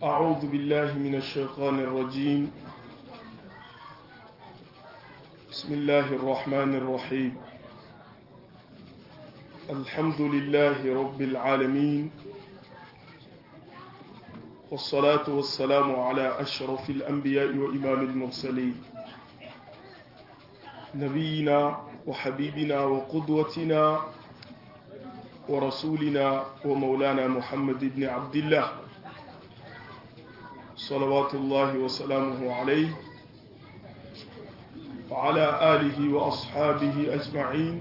أعوذ بالله من الشيطان الرجيم بسم الله الرحمن الرحيم الحمد لله رب العالمين والصلاة والسلام على أشرف الأنبياء وإمام المرسلين نبينا وحبيبنا وقدوتنا ورسولنا ومولانا محمد بن عبد الله صلوات الله وسلامه عليه وعلى آله وأصحابه أجمعين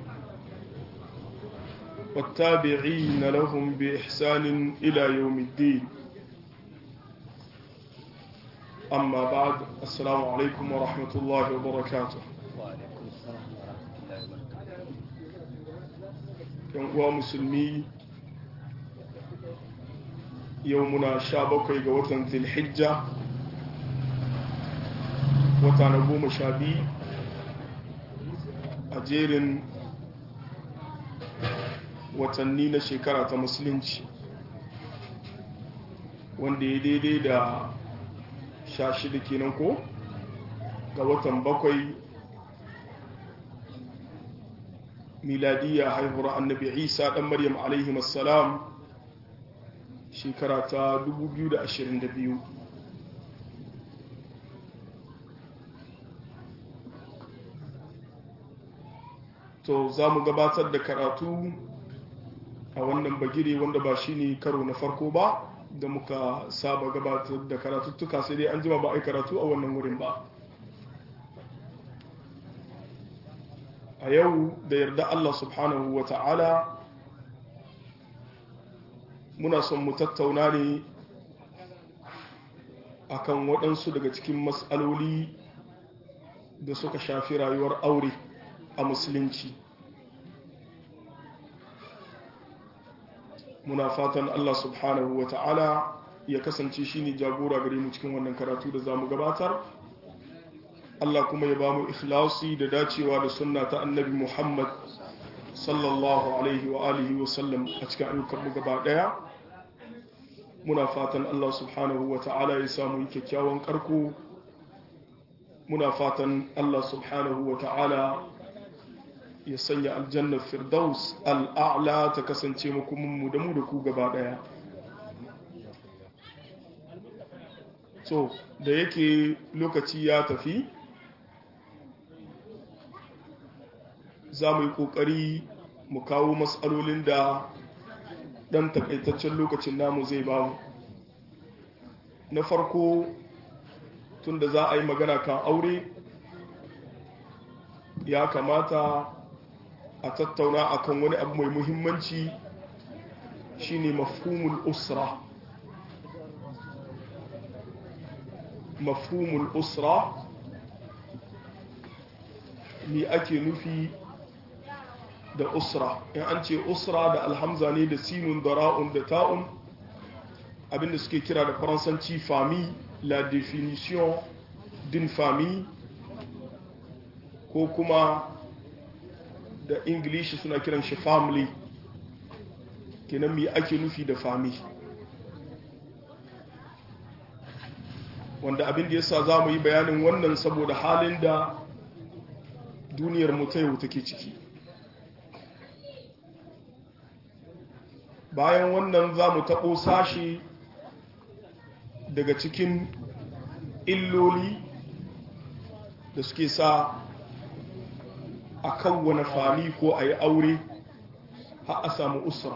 والتابعين لهم بإحسان إلى يوم الدين أما بعد السلام عليكم ورحمة الله وبركاته وعليكم السلام ورحمة الله وبركاته yan uwa musulmi yau muna sha bakwai ga watan zilhijja wata na goma sha biyu a jerin watanni na shekara ta musulunci wanda ya daidai da sha shida kenan ko ga watan bakwai miladiyya haihuwar annabi isa dan maryam alaihi assalam shekara ta 2022 to za mu gabatar da karatu a wannan bagire wanda ba shi ne karo na farko ba da muka saba gabatar da karatuttuka sai dai an jima ba a yi karatu a wannan wurin ba a yau da yarda Allah subhanahu wa ta'ala muna son mu tattauna ne akan waɗansu daga cikin matsaloli da suka shafi rayuwar aure a musulunci muna fatan Allah subhanahu wa ta'ala ya kasance shi ne jagora gare mu cikin wannan karatu da za mu gabatar Allah kuma ya ba mu ikhlasi da dacewa da sunna ta annabi Muhammad sallallahu alaihi wa alihi wa sallam a cikin ayyukanmu gaba daya muna fatan Allah subhanahu wa ta'ala ya samu yi kyakkyawan karko muna fatan Allah subhanahu wa ta'ala ya sanya aljannar firdaus al'a'la ta kasance mu da mu da ku gaba daya so da yake lokaci ya tafi za mu yi ƙoƙari mu kawo matsalolin da ɗan takaitaccen lokacin namu zai ba mu na farko tun da za a yi magana kan aure ya kamata a tattauna akan wani abu mai muhimmanci shine mafhumul usra mafhumul usra ni ake nufi da usra in an ce usra da alhamza ne da sinun da ra'un da ta'un abinda suke kira da faransanci famille la définition d'une famille ko kuma da ingilishi suna kiran shi family kenan me ake nufi da family wanda abin da yasa za mu yi bayanin wannan saboda halin da duniyar mu ta yau take ciki bayan wannan za mu taɓo sashi daga cikin illoli da suke sa a kawwana fami ko a yi aure har a samu usra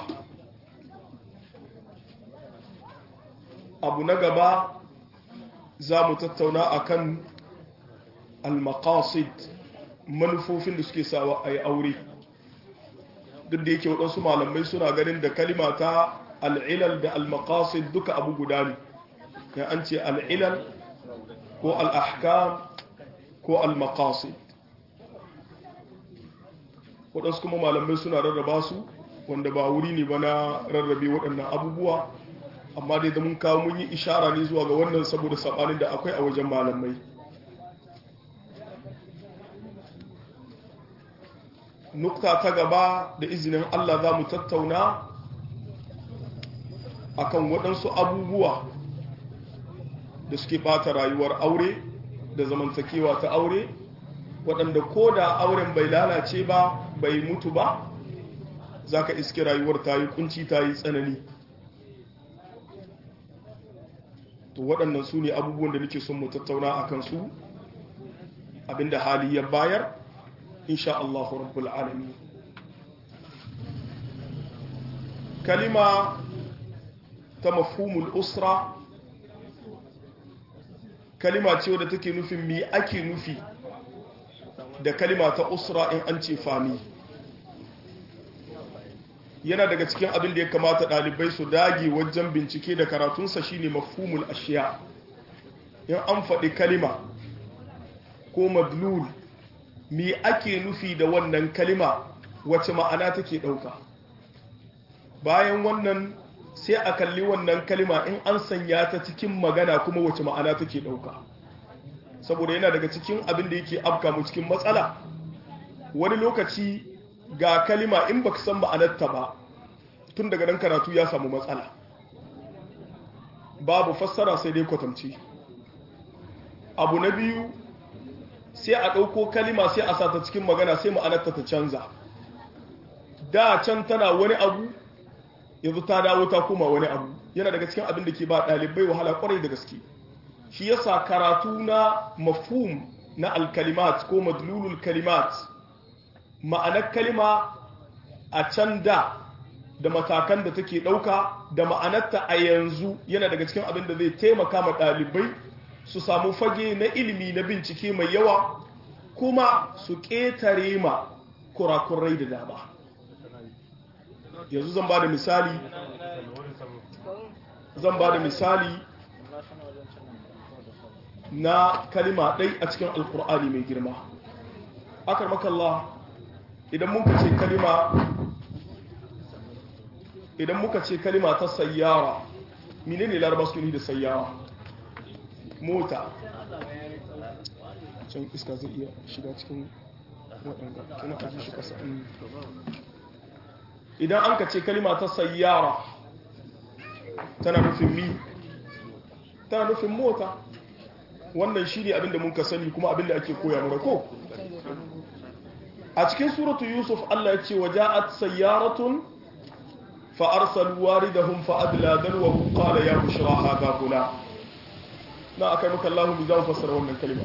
abu na gaba za mu tattauna akan al-maqasid manufofin da suke sawa a yi aure duk da yake waɗansu malamai suna ganin da kalima ta al'ilal da al-maqasid duka abu guda ne ya an ce al'ilal ko al'ahkam ko al-maqasid waɗansu kuma malamai suna rarraba su wanda ba wuri ne ba na rarrabe waɗannan abubuwa amma dai da mun kawo mun yi ishara ne zuwa ga wannan saboda saɓanin da akwai a wajen malamai nukta ta gaba da izinin Allah za mu tattauna akan waɗansu abubuwa da suke bata rayuwar aure da zamantakewa ta aure waɗanda ko da auren bai lalace ba bai mutu ba za ka iske rayuwar ta yi kunci ta yi tsanani to waɗannan su ne abubuwan da nake son mu tattauna a kansu abinda hali ya bayar insha Allah rabbul alamin kalima ta mafhumul usra kalima ce wadda take nufin mi ake nufi da kalima ta usra in an ce fami yana daga cikin abin da ya kamata ɗalibai su dage wajen bincike da karatunsa shine mafhumul ashiya in an faɗi kalima ko madlul mi ake nufi da wannan kalima wace ma'ana take ɗauka bayan wannan sai a kalli wannan kalima in an sanya ta cikin magana kuma wace ma'ana take ɗauka saboda yana daga cikin abin da yake afka mu cikin matsala wani lokaci ga kalima in baka san ma'anarta ba tun daga nan karatu ya samu matsala babu fassara sai dai kwatamci abu na biyu sai a ɗauko kalima sai a sata cikin magana sai ma'anarta ta canza da can tana wani abu yanzu ta dawo ta koma wani abu yana daga cikin abin da ke ba ɗalibai wahala kwarai da gaske shi yasa karatu na mafhum na alkalimat ko madlulul kalimat ma'anar kalima a can da da matakan da take ɗauka da ma'anarta a yanzu yana daga cikin abin da zai taimaka ma ɗalibai su samu fage na ilimi na bincike mai yawa kuma su ƙetare ma kurakurai da dama yanzu zan ba da misali zan ba da misali na kalima ɗai a cikin alkur'ani mai girma akar makalla idan muka ce kalima idan muka ce kalima ta sayyara mine ne laraba su da sayyara mota can iska zai iya shiga cikin waɗanda kina aji shi kasa idan an ka ce kalima ta sayyara tana nufin mi tana nufin mota wannan shi ne abinda mun ka sani kuma abinda ake koya mura ko a cikin suratu yusuf allah ya ce wa ja'at sayyaratun fa arsalu waridahum fa adla dalwahu qala ya bushra hadha gula na akai maka allah mu zan fassara wannan kalima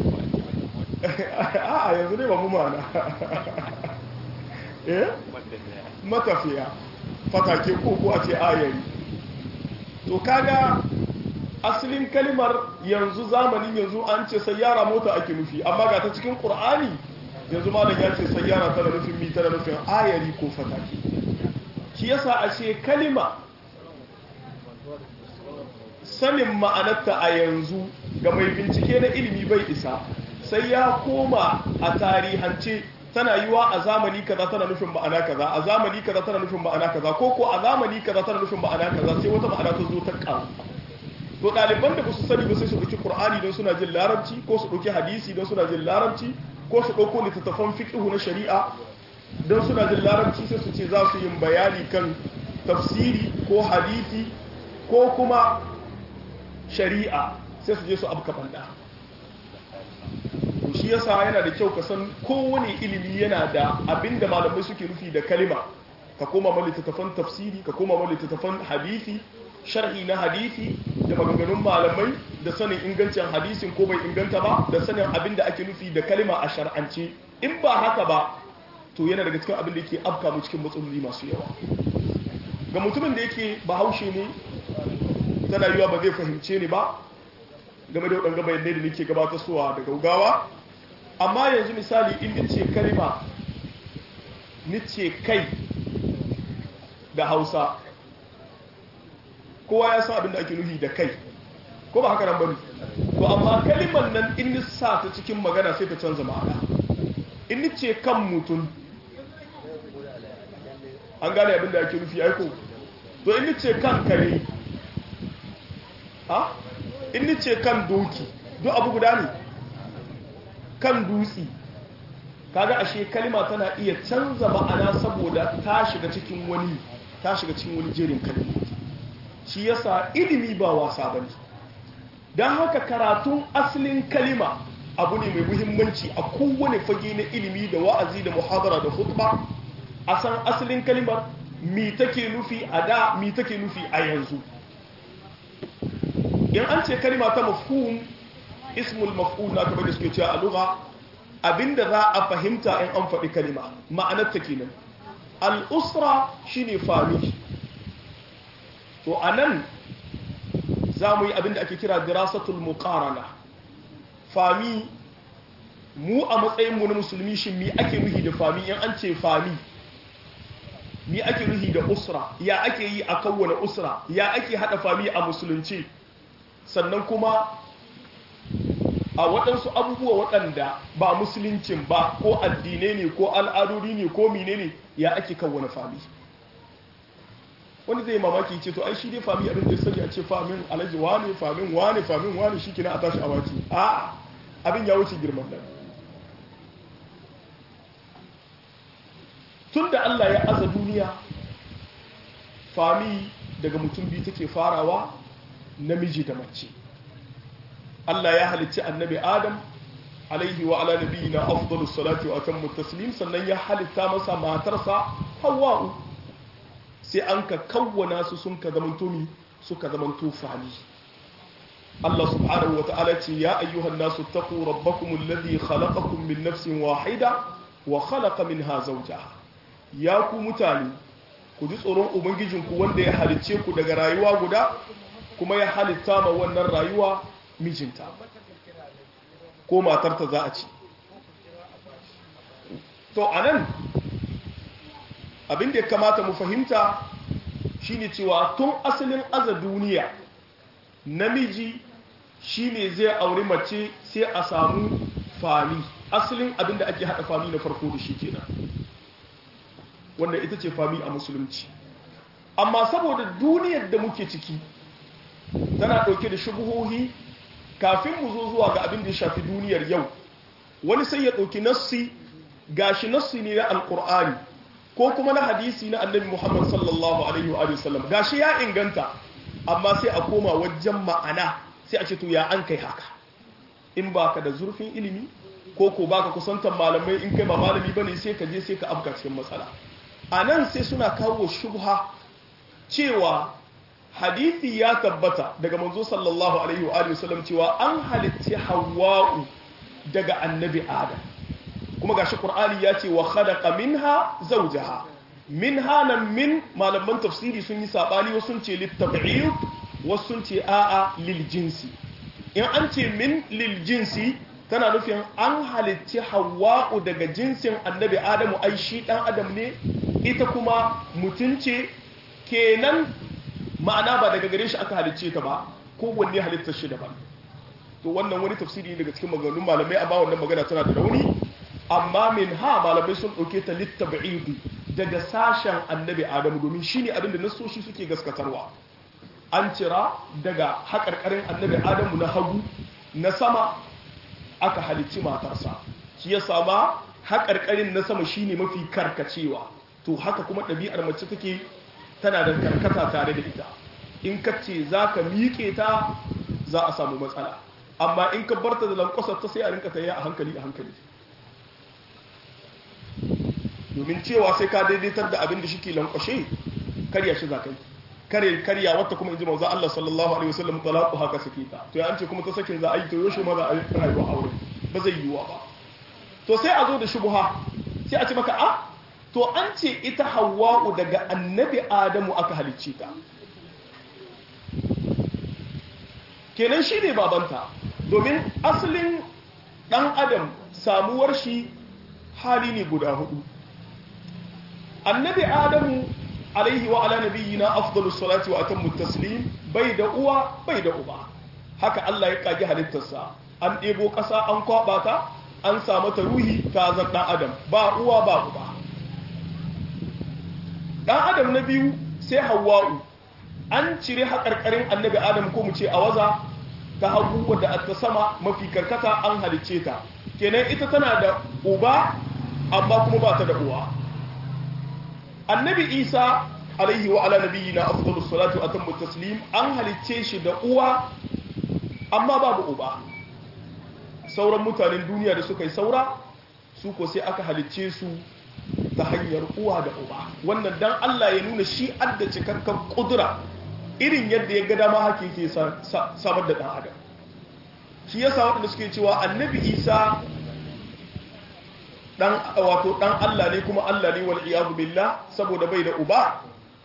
a yanzu ne ba mu mana eh matafiya fatake ko ko a ce ayari to kaga asalin kalimar yanzu zamanin yanzu an ce sayyara mota ake nufi amma ga ta cikin qur'ani yanzu malam ya ce sayyara tana nufin mi tana nufin ayari ko fatake shi yasa a ce kalima sanin ma'anarta a yanzu ga mai bincike na ilimi bai isa sai ya koma a tarihance tana yiwa a zamani kaza tana nufin ma'ana kaza a zamani kaza tana nufin ma'ana kaza ko ko a zamani kaza tana nufin ma'ana kaza sai wata ma'ana ta zo ta karu to ɗaliban da ba su sani ba sai su ɗauki qur'ani don suna jin larabci ko su ɗauki hadisi don suna jin larabci ko su ɗauko littattafan fiqhu na shari'a don suna jin larabci sai su ce za su yin bayani kan tafsiri ko hadisi ko kuma shari'a sai su je su abu banda shi yasa yana da kyau ka san kowane ilimi yana da abinda malamai suke nufi da kalima ka koma ma littattafan tafsiri ka koma ma littattafan hadisi sharhi na hadisi da maganganun malamai da sanin ingancin hadisin ko bai inganta ba da sanin abin da ake nufi da kalima a shar'ance in ba haka ba to yana daga cikin abin da yake afka mu cikin matsaloli masu yawa ga mutumin da yake bahaushe ne tana yiwa ba zai fahimce ni ba game da waɗanda bayanai da nake gabatarwa da gaugawa amma yanzu misali in nice kalima nice kai da hausa kowa ya san abin da ake nufi da kai ko ba haka nan bane to amma kalimar nan in ni sa ta cikin magana sai ta canza ma'ana in ni ce kan mutum an gane abin da ake nufi aiko to in ni ce kan kare ha in ni ce kan doki duk abu guda ne kan dutsi kaga ashe kalima tana iya canza ma'ana saboda ta shiga cikin wani ta shiga cikin wani jerin kalmomi shi yasa ilimi ba wasa bane don haka karatun asalin kalima abu ne mai muhimmanci a kowane fage na ilimi da wa'azi da muhadara da khutba a san asalin kalimar mi take nufi a da mi take nufi a yanzu in an ce kalima ta mafhum ismul maf'ul na kamar da suke cewa a lugha abinda za a fahimta in an faɗi kalima ma'anar ta kenan al-usra shine fami to anan za mu yi abinda ake kira dirasatul muqarana fami mu a matsayin mu na musulmi shin mi ake nuhi da fami in an ce fami mi ake nuhi da usra ya ake yi a kawwane usra ya ake hada fami a musulunci sannan kuma a waɗansu abubuwa waɗanda ba musuluncin ba ko addinai ne ko al'adodi ne ko mine ne ya ake kawwane fami wani zai mamaki ce to ai shi dai fami abin da ya sani a ce famin alhaji wane famin wane famin wane shi kina a tashi a waki a abin ya wuce girman nan tun da Allah ya aza duniya fami daga mutum biyu take farawa namiji da mace Allah ya halicci annabi Adam alaihi wa ala nabiyina afdalus salati wa atammu taslim sannan ya halitta masa matarsa Hawwa'u sai an ka kawwana su sun ka zamanto mi suka zamanto fami Allah subhanahu wa ta'ala ce ya ayyuhan nasu taqu rabbakum alladhi khalaqakum min nafsin wahida wa khalaqa minha zawjaha ya ku mutane ku ji tsoron ubangijinku wanda ya halicce ku daga rayuwa guda kuma ya halitta ma wannan rayuwa mijinta ko matarta za a ci to anan abin da ya kamata mu fahimta shine cewa tun asalin aza duniya namiji shine zai auri mace sai a samu fami asalin abin da ake hada fami na farko da shi kenan wanda ita ce fami a musulunci amma saboda duniyar da muke ciki tana ɗauke da shubuhohi kafin mu zo zuwa ga abin da ya shafi duniyar yau wani sai ya ɗauki nassi gashi nassi ne na alƙur'ani ko kuma na hadisi na annabi muhammad sallallahu alaihi wa sallam gashi ya inganta amma sai a koma wajen ma'ana sai a ce to ya an kai haka in baka da zurfin ilimi ko ko baka kusantar malamai in kai ba malami bane sai ka je sai ka afka cikin matsala a nan sai suna kawo shubha cewa hadithi ya tabbata daga manzo sallallahu alaihi wa alihi wasallam cewa an halitti hawwa'u daga annabi adam kuma gashi qur'ani ya ce wa khalaqa minha zawjaha minha nan min malaman tafsiri sun yi sabani wasu ce litab'id wasu sun ce a'a lil jinsi in an ce min lil jinsi tana nufin an halitti hawa'u daga jinsin annabi adamu ai shi dan adam ne ita kuma mutunce kenan ma'ana ba daga gare shi aka halicce ta ba kowanne halittar shi daban to wannan wani tafsiri daga cikin maganganun malamai amma wannan magana tana da rauni amma min ha malamai sun ɗauke ta littab'idi daga sashen annabi adamu domin shine abin da nasoshi suke gaskatarwa an cira daga haƙarƙarin annabi adamu na hagu na sama aka halicci matarsa shi ya sama haƙarƙarin na sama shine mafi karkacewa to haka kuma ɗabi'ar mace take tana da karkata tare da ita in ka ce za ka miƙe ta za a samu matsala amma in ka barta da lankwasar ta sai a rinka ta a hankali a hankali domin cewa sai ka daidaitar da abin da shi ke lankwashe karya shi za ka yi kare karya wata kuma inji manzo Allah sallallahu alaihi wasallam talaqu haka sake ta to ya an ce kuma ta sakin za a yi to yoshe ma za a yi rayuwa aure ba zai yiwa ba to sai a zo da shubha sai a ce maka a to an ce ita hawa'u daga annabi adamu aka halicce ta kenan shi ne babanta domin asalin dan adam samuwar shi hali ne guda hudu annabi adamu alaihi wa ala nabiyyina afdalus salati wa atammu taslim bai da uwa bai da uba haka Allah ya kage halittarsa an ɗebo ƙasa an kwaba ta an samu ta ruhi ta zan ɗan adam ba uwa ba uba ɗan adam na biyu sai hawa'u an cire haƙarƙarin annabi adam ko mu ce a waza ta hagu wadda ta sama mafi karkata an halicce ta kenan ita tana da uba amma kuma ba ta da uwa annabi isa alaihi wa ala nabiyyina afdalus salatu wa atammu taslim an halicce shi da uwa amma babu uba sauran mutanen duniya da suka yi saura su ko sai aka halicce su ta hanyar uwa da uba wannan dan Allah ya nuna shi adda cikakken kudura irin yadda ya ga dama haka yake samar da dan adam shi yasa waɗanda suke cewa annabi isa dan wato dan Allah ne kuma Allah ne wal iyadu billah saboda bai da uba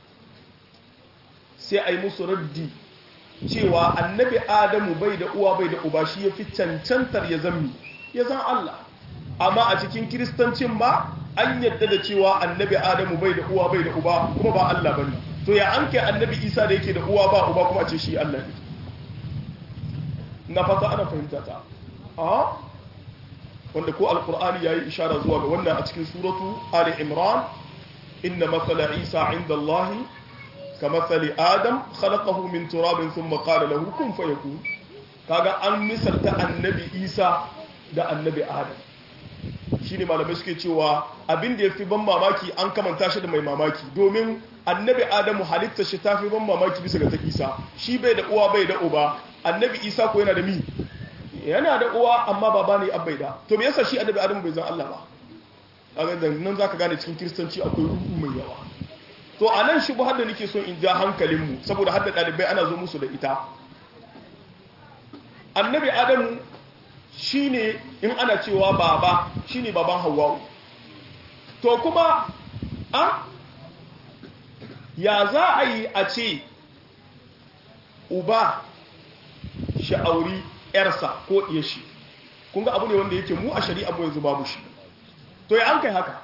sai ai musu raddi cewa annabi adamu bai da uwa bai da uba shi yafi cancantar ya zammi ya zan Allah amma a cikin kiristancin ba an yadda da cewa annabi adamu bai da uwa bai da uba kuma ba Allah bane to ya an kai annabi isa da yake da uwa ba uba kuma ce shi Allah ne na fata ana fahimta ta a wanda ko alkur'ani yayi ishara zuwa ga wannan a cikin suratu ali imran inna mathala isa inda allah kamathali adam khalaqahu min turabin thumma qala lahu kun fayakun kaga an misalta annabi isa da annabi adam shine malamai suke cewa abin da yafi ban mamaki an kamanta shi da mai mamaki domin annabi adamu halitta shi tafi ban mamaki bisa ga ta isa shi bai da uwa bai da uba annabi isa ko yana da mi yana da uwa amma baba ne abai da to me yasa shi annabi adamu bai zan Allah ba kaga nan zaka gane cikin kristanci akwai ruhu mai yawa to anan shi har da nake so in ja hankalin mu saboda hadda dalibai ana zo musu da ita annabi adamu shine in ana cewa baba shine baban hawwa'u to kuma a ya za a yi a ce uba sha'auri yarsa ko iya shi kun ga abu ne wanda yake mu a shari'a mu yanzu babu shi to ya an kai haka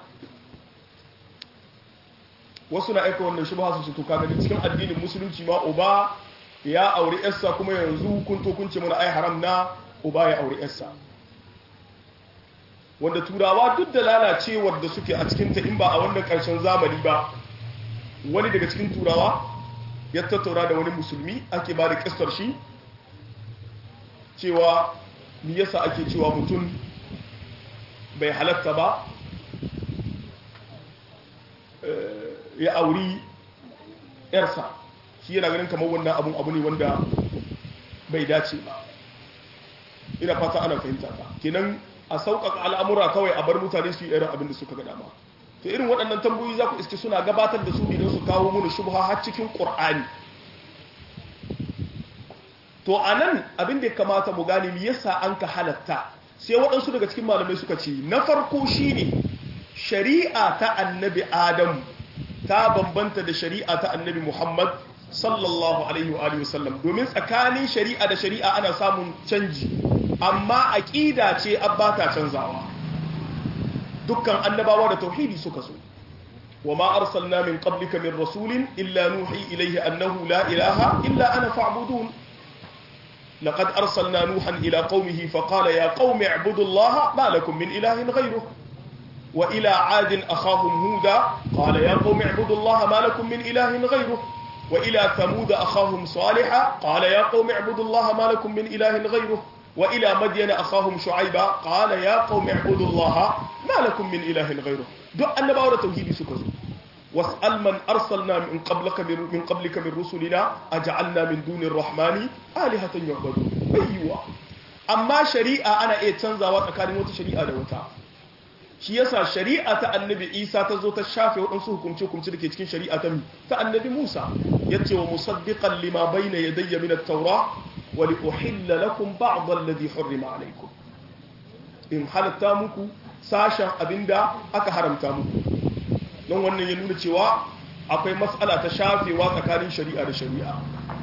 wasu na aika wannan shubha su to kaga cikin addinin musulunci ma uba ya auri yarsa kuma yanzu kun to kun ce mana ai haram na uba ya auri yarsa wanda turawa duk da lalacewar da suke a cikin ta in ba a wannan karshen zamani ba wani daga cikin turawa ya tattauna da wani musulmi ake ba da kistar shi cewa ni yasa ake cewa mutum bai halatta ba ya auri yarsa shi yana ganin kamar wannan abun abu ne wanda bai dace ba ina fata ana fahimta ta kenan a sauƙaƙa al'amura kawai a bar mutane su yi irin abin da suka ga dama to irin waɗannan tambayoyi za ku iske suna gabatar da su ne don su kawo mana shubha har cikin ƙur'ani to a nan abin da ya kamata mu gane yasa an ka halatta sai waɗansu daga cikin malamai suka ce na farko shine shari'a ta annabi adamu ta bambanta da shari'a ta annabi muhammad sallallahu alaihi wa sallam domin tsakanin shari'a da shari'a ana samun canji amma aƙida ce abba ta canzawa dukkan annabawa da tauhidi suka so wa ma arsalna min qablika min rasulin illa nuhi ilayhi annahu la ilaha illa ana fa'budun laqad arsalna nuhan ila qaumihi faqala ya qaumi i'budu allaha ma lakum min ilahin ghayruhu wa ila 'adin akhahum huda qala ya qaumi i'budu allaha ma lakum min ilahin ghayruhu wa ila thamud akhahum salihah qala ya qaumi i'budu allaha ma lakum min ilahin ghayruhu وإلى مدين أخاهم شعيبا قال يا قوم اعبدوا الله ما لكم من إله غيره دو أن باورة توحيد سكزو واسأل من أرسلنا من قبلك من قبلك من رسلنا أجعلنا من دون الرحمن آلهة يعبدون أيوة أما شريعة أنا إيه تنزى وتكاري موت شريعة دوتا shi yasa shari'a ta annabi isa ta zo ta shafe waɗansu hukumce-hukumce da ke cikin shari'a ta ta annabi musa ya ce wa musaddiqan lima bayna yadayya min at-taura wa li uhilla lakum ba'd alladhi hurrima alaykum in halatta muku sashen abinda aka haramta muku don wannan ya nuna cewa akwai matsala ta shafewa tsakanin shari'a da shari'a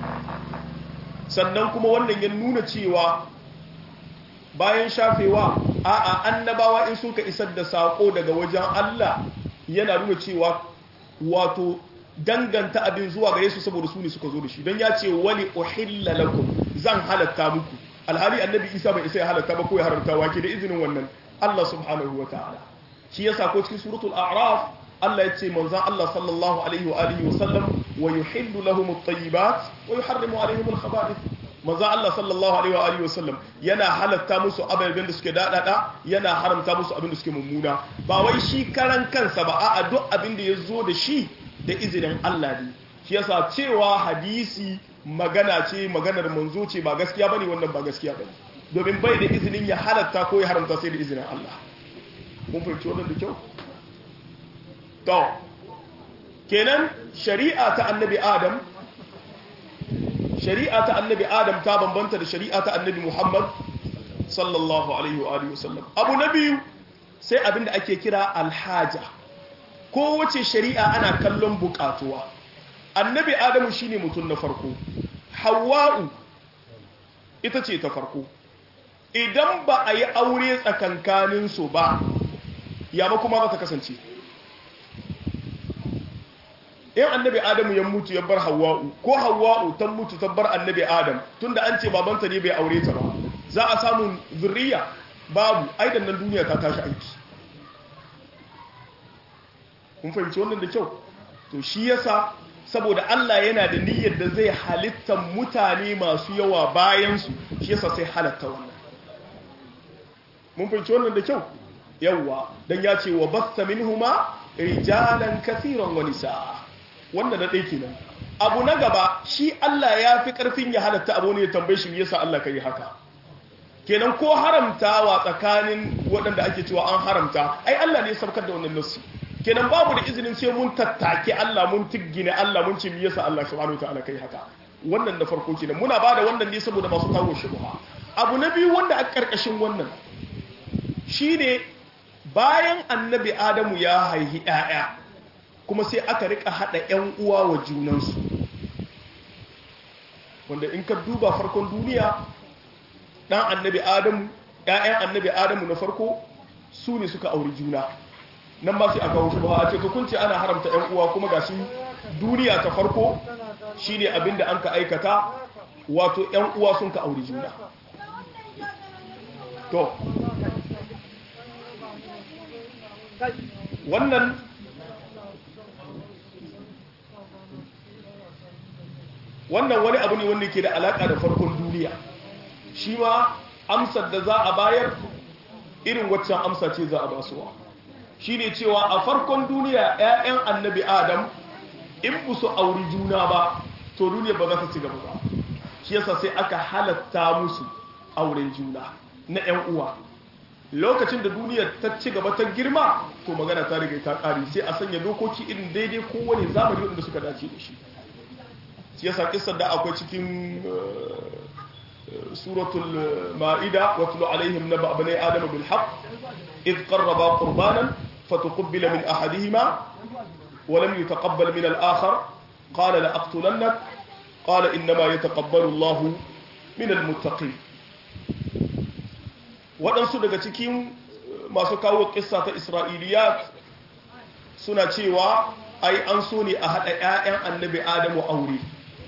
sannan kuma wannan ya nuna cewa bayan shafewa a'a annabawa in suka isar da sako daga wajen Allah yana nuna cewa wato danganta abin zuwa gare su saboda su ne suka zo da shi don ya ce wani uhilla lakum zan halatta muku alhali annabi isa bai isa ya halatta ba ko ya haramta wake da izinin wannan Allah subhanahu wa ta'ala shi yasa ko cikin suratul a'raf Allah ya ce manzon Allah sallallahu alaihi wa alihi wa sallam wa yuhillu lahum at-tayyibat wa yuharrimu alaihim al-khaba'ith manzo Allah sallallahu alaihi wa alihi wasallam yana halatta musu ababen da suke dadada yana haramta musu abin da suke mummuna ba wai shi karan kansa ba a'a duk abin da yazo da shi da izinin Allah ne shi yasa cewa hadisi magana ce maganar manzo ce ba gaskiya bane wannan ba gaskiya bane domin bai da izinin ya halatta ko ya haramta sai da izinin Allah mun fahimci wannan da kyau to kenan shari'a ta annabi adam shari'a ta annabi adam ta bambanta da shari'a ta annabi muhammad sallallahu alaihi wa alihi wasallam abu na biyu sai abinda ake kira alhaja kowace shari'a ana kallon bukatuwa annabi adamu shine mutum na farko hawa'u ita ce ta farko idan ba a yi aure tsakankaninsu ba ya ba kuma za ta kasance in annabi adamu ya mutu ya bar hawa'u ko hawa'u ta mutu ta bar annabi adam tunda an ce babanta ne bai aure ta ba za a samu zurriya babu aidan nan duniya ta tashi aiki kun fahimci wannan da kyau to shi yasa saboda Allah yana da niyyar da zai halitta mutane masu yawa bayansu shi yasa sai halatta wannan mun fahimci wannan da kyau yawa dan ya ce wa basta minhuma rijalan kaseeran wa nisaa wannan da dai kenan abu na gaba shi Allah ya fi karfin ya halatta abu ne ya tambaye shi yasa Allah kai haka kenan ko haramtawa tsakanin waɗanda ake cewa an haramta ai Allah ne ya saukar da wannan nassi kenan babu da izinin sai mun tattake Allah mun tiggine Allah mun ce me yasa Allah subhanahu wataala kai haka wannan da farko kenan muna bada wannan ne saboda masu kawo shubha abu na biyu wanda a karkashin wannan shine bayan annabi Adamu ya haihi ƴaƴa kuma sai aka rika hada ƴan uwa wa junansu wanda in ka duba farkon duniya dan annabi Adamu ƴaƴan annabi Adamu na farko su ne suka auri juna nan ba sai aka wuce ba a ce to kun ce ana haramta ƴan uwa kuma gashi duniya ta farko shine abinda an ka aikata wato ƴan uwa sun ka auri juna to wannan wannan wani abu ne wanda ke da alaka da farkon duniya shi ma amsar da za a bayar irin waccan amsa ce za a basuwa shi ne cewa a farkon duniya 'ya'yan annabi adam in bu su auri juna ba to duniya ba za ta ci gaba ba shi yasa sai aka halatta musu auren juna na 'yan uwa lokacin da duniya ta ci gaba ta girma to magana ta riga ta ƙari sai a sanya dokoki irin daidai kowane zamani wanda suka dace da shi shi yasa kisar da akwai cikin suratul ma'ida watlu alaihim naba bani adama bil haqq id qarraba qurbanan فتقبل من أحدهما ولم يتقبل من الآخر قال لأقتلنك قال إنما يتقبل الله من المتقين waɗansu daga cikin masu kawo ƙissa ta isra'iliyat suna cewa ai an so ne a haɗa 'ya'yan annabi adamu aure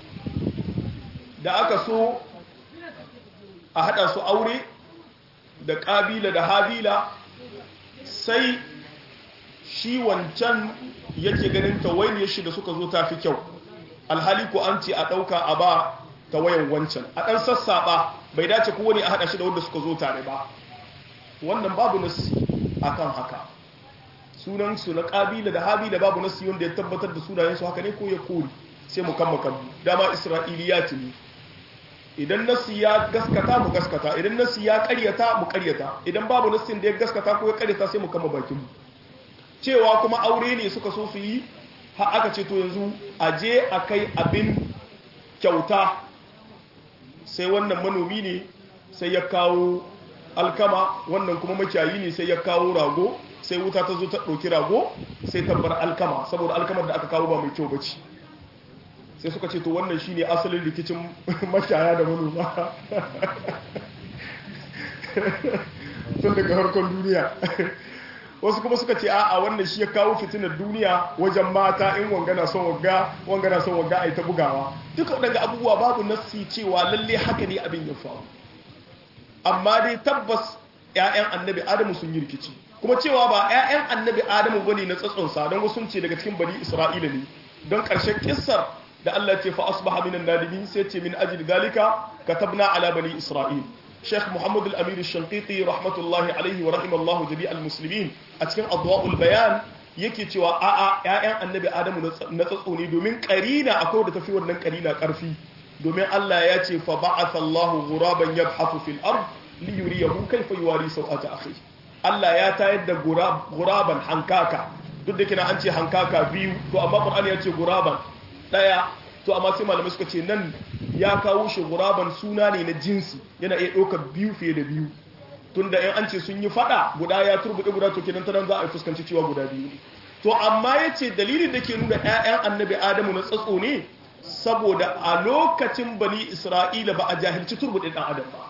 da aka so a haɗa su aure da ƙabila da habila sai shi wancan yake ganin tawainiyar shi da suka zo ta fi kyau alhali ko an ce a ɗauka a ba tawayan wancan a ɗan sassaɓa bai dace kowane a haɗa shi da wanda suka zo tare ba wannan babu nasi akan haka sunan su na ƙabila da habila babu nasi wanda ya tabbatar da sunayen su haka ne ko ya kori sai mu kama kan dama isra'iliyat ne idan nasi ya gaskata mu gaskata idan nasi ya ƙaryata mu ƙaryata idan babu nasin da ya gaskata ko ya ƙaryata sai mu kama bakin mu cewa kuma aure ne suka so su yi har aka ce to yanzu a je a kai abin kyauta sai wannan manomi ne sai ya kawo alkama wannan kuma makiyayi ne sai ya kawo rago sai wuta ta zo ta ɗauki rago sai ta bar alkama saboda alkamar da aka kawo ba mai kyau bace sai suka ce to wannan shine asalin rikicin makiyaya da manoma tun daga harkar duniya wasu kuma suka ce a'a wannan shi ya kawo fitinar duniya wajen mata in wangana son wagga wangana son wagga a yi ta bugawa duka daga abubuwa babu nassi cewa lalle haka ne abin ya faru amma dai tabbas 'ya'yan annabi adamu sun yi rikici kuma cewa ba 'ya'yan annabi adamu bane na tsatsonsa don wasu ce daga cikin bani isra'ila ne don ƙarshen kissar da Allah ce fa asbaha minan nadimin sai ce min ajli dalika katabna ala bani isra'il Sheikh Muhammad al-Amir al-Shanqiti rahmatullahi alaihi wa rahimallahu jami'al muslimin a cikin adwa'ul bayan yake cewa a'a ƴaƴan annabi Adamu na tsatso ne domin karina akwai da tafi wannan karina karfi domin Allah ya ce fa ba'atha Allahu ghuraban yabhathu fil ard li yuriyahu kayfa yuwari sawata akhi Allah ya tayar da guraban hankaka duk da kina an ce hankaka biyu to amma Qur'ani ya ce guraban daya to amma sai malamai suka ce nan ya kawo shi guraban suna ne na jinsi yana iya ɗaukar biyu fiye da biyu tunda in an ce sun yi fada guda ya turbuɗe guda to kenan ta nan za a fuskanci cewa guda biyu ne to amma ya ce dalilin da ke nuna 'ya'yan annabi adamu na tsatso ne saboda a lokacin bani isra'ila ba a jahilci turbuɗe ɗan adam ba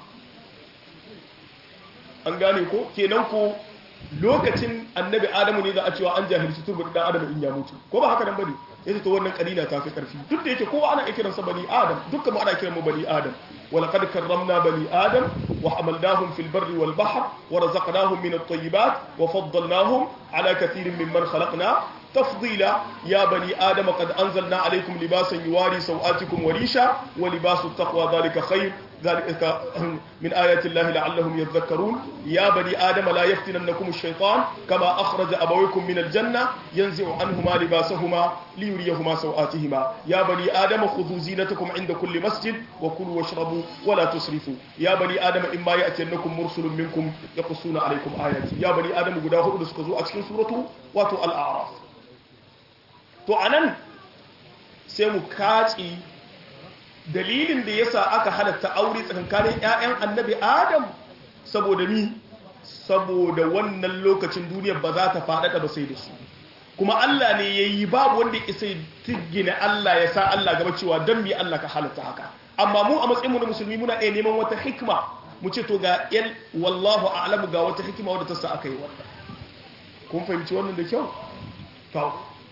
an gane ko kenan ko lokacin annabi adamu ne za a cewa an jahilci turbuɗe ɗan adam in ya mutu ko ba haka nan bane yace to wannan kalila ta fi karfi duk da yake kowa ana kiransa bani adam dukkan mu ana kiran mu bani adam ولقد كرمنا بني آدم وحملناهم في البر والبحر ورزقناهم من الطيبات وفضلناهم على كثير ممن خلقنا تفضيلا يا بني آدم قد أنزلنا عليكم لباسا يواري سوآتكم وريشا ولباس التقوى ذلك خير ذلك من آيات الله لعلهم يذكرون يا بني آدم لا يفتننكم الشيطان كما أخرج أبويكم من الجنة ينزع عنهما لباسهما ليريهما سوآتهما يا بني آدم خذوا زينتكم عند كل مسجد وكلوا واشربوا ولا تسرفوا يا بني آدم إما يأتينكم مرسل منكم يقصون عليكم آياتي يا بني آدم قداه أدسكزوا أتكين سورة واتو الأعراف to anan sai mu kaci dalilin da yasa aka halatta aure tsakankanin ƴaƴan annabi adam saboda ni saboda wannan lokacin duniyar ba za ta faɗaɗa ba sai da su kuma Allah ne ya yi babu wanda ya isa tigina Allah ya sa Allah gaba cewa don mi Allah ka halatta haka amma mu a matsayinmu na musulmi muna iya neman wata hikima mu ce to ga yan wallahu a'lamu ga wata hikima wadda ta sa aka yi wannan kun fahimci wannan da kyau to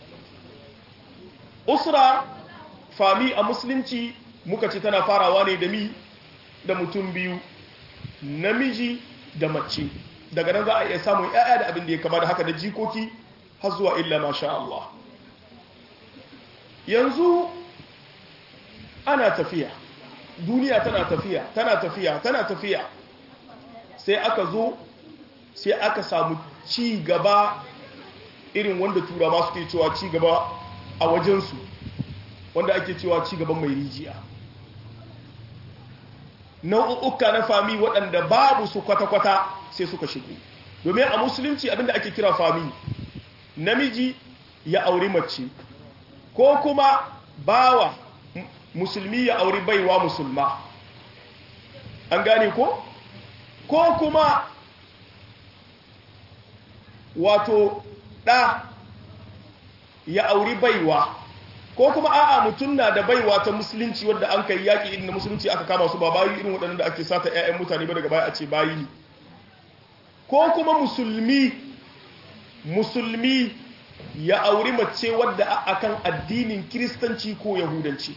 usra fami a musulunci muka ce tana farawa ne da mi da mutum biyu namiji da mace daga nan za a iya samun ‘ya'ya da abin da ya kama da haka da jikoki har zuwa illa masha Allah yanzu ana tafiya duniya tana tafiya tana tafiya tana tafiya sai aka zo sai aka samu ci gaba irin wanda turawa suke cewa ci gaba a wajensu wanda ake cewa ci gaban mai rijiya nau'uka na fami waɗanda babu su kwata-kwata sai suka shigo domin a musulunci abinda ake kira fami namiji ya auri mace ko kuma bawa musulmi ya auri baiwa musulma an gane ko ko kuma wato ɗa ya auri baiwa ko kuma a'a mutum na da baiwa ta musulunci wadda an kai yaƙi irin na musulunci aka kama su ba bayi irin waɗannan da ake sata 'ya'yan mutane ba daga baya a ce bayi ne ko kuma musulmi musulmi ya auri mace wadda akan addinin kiristanci ko yahudanci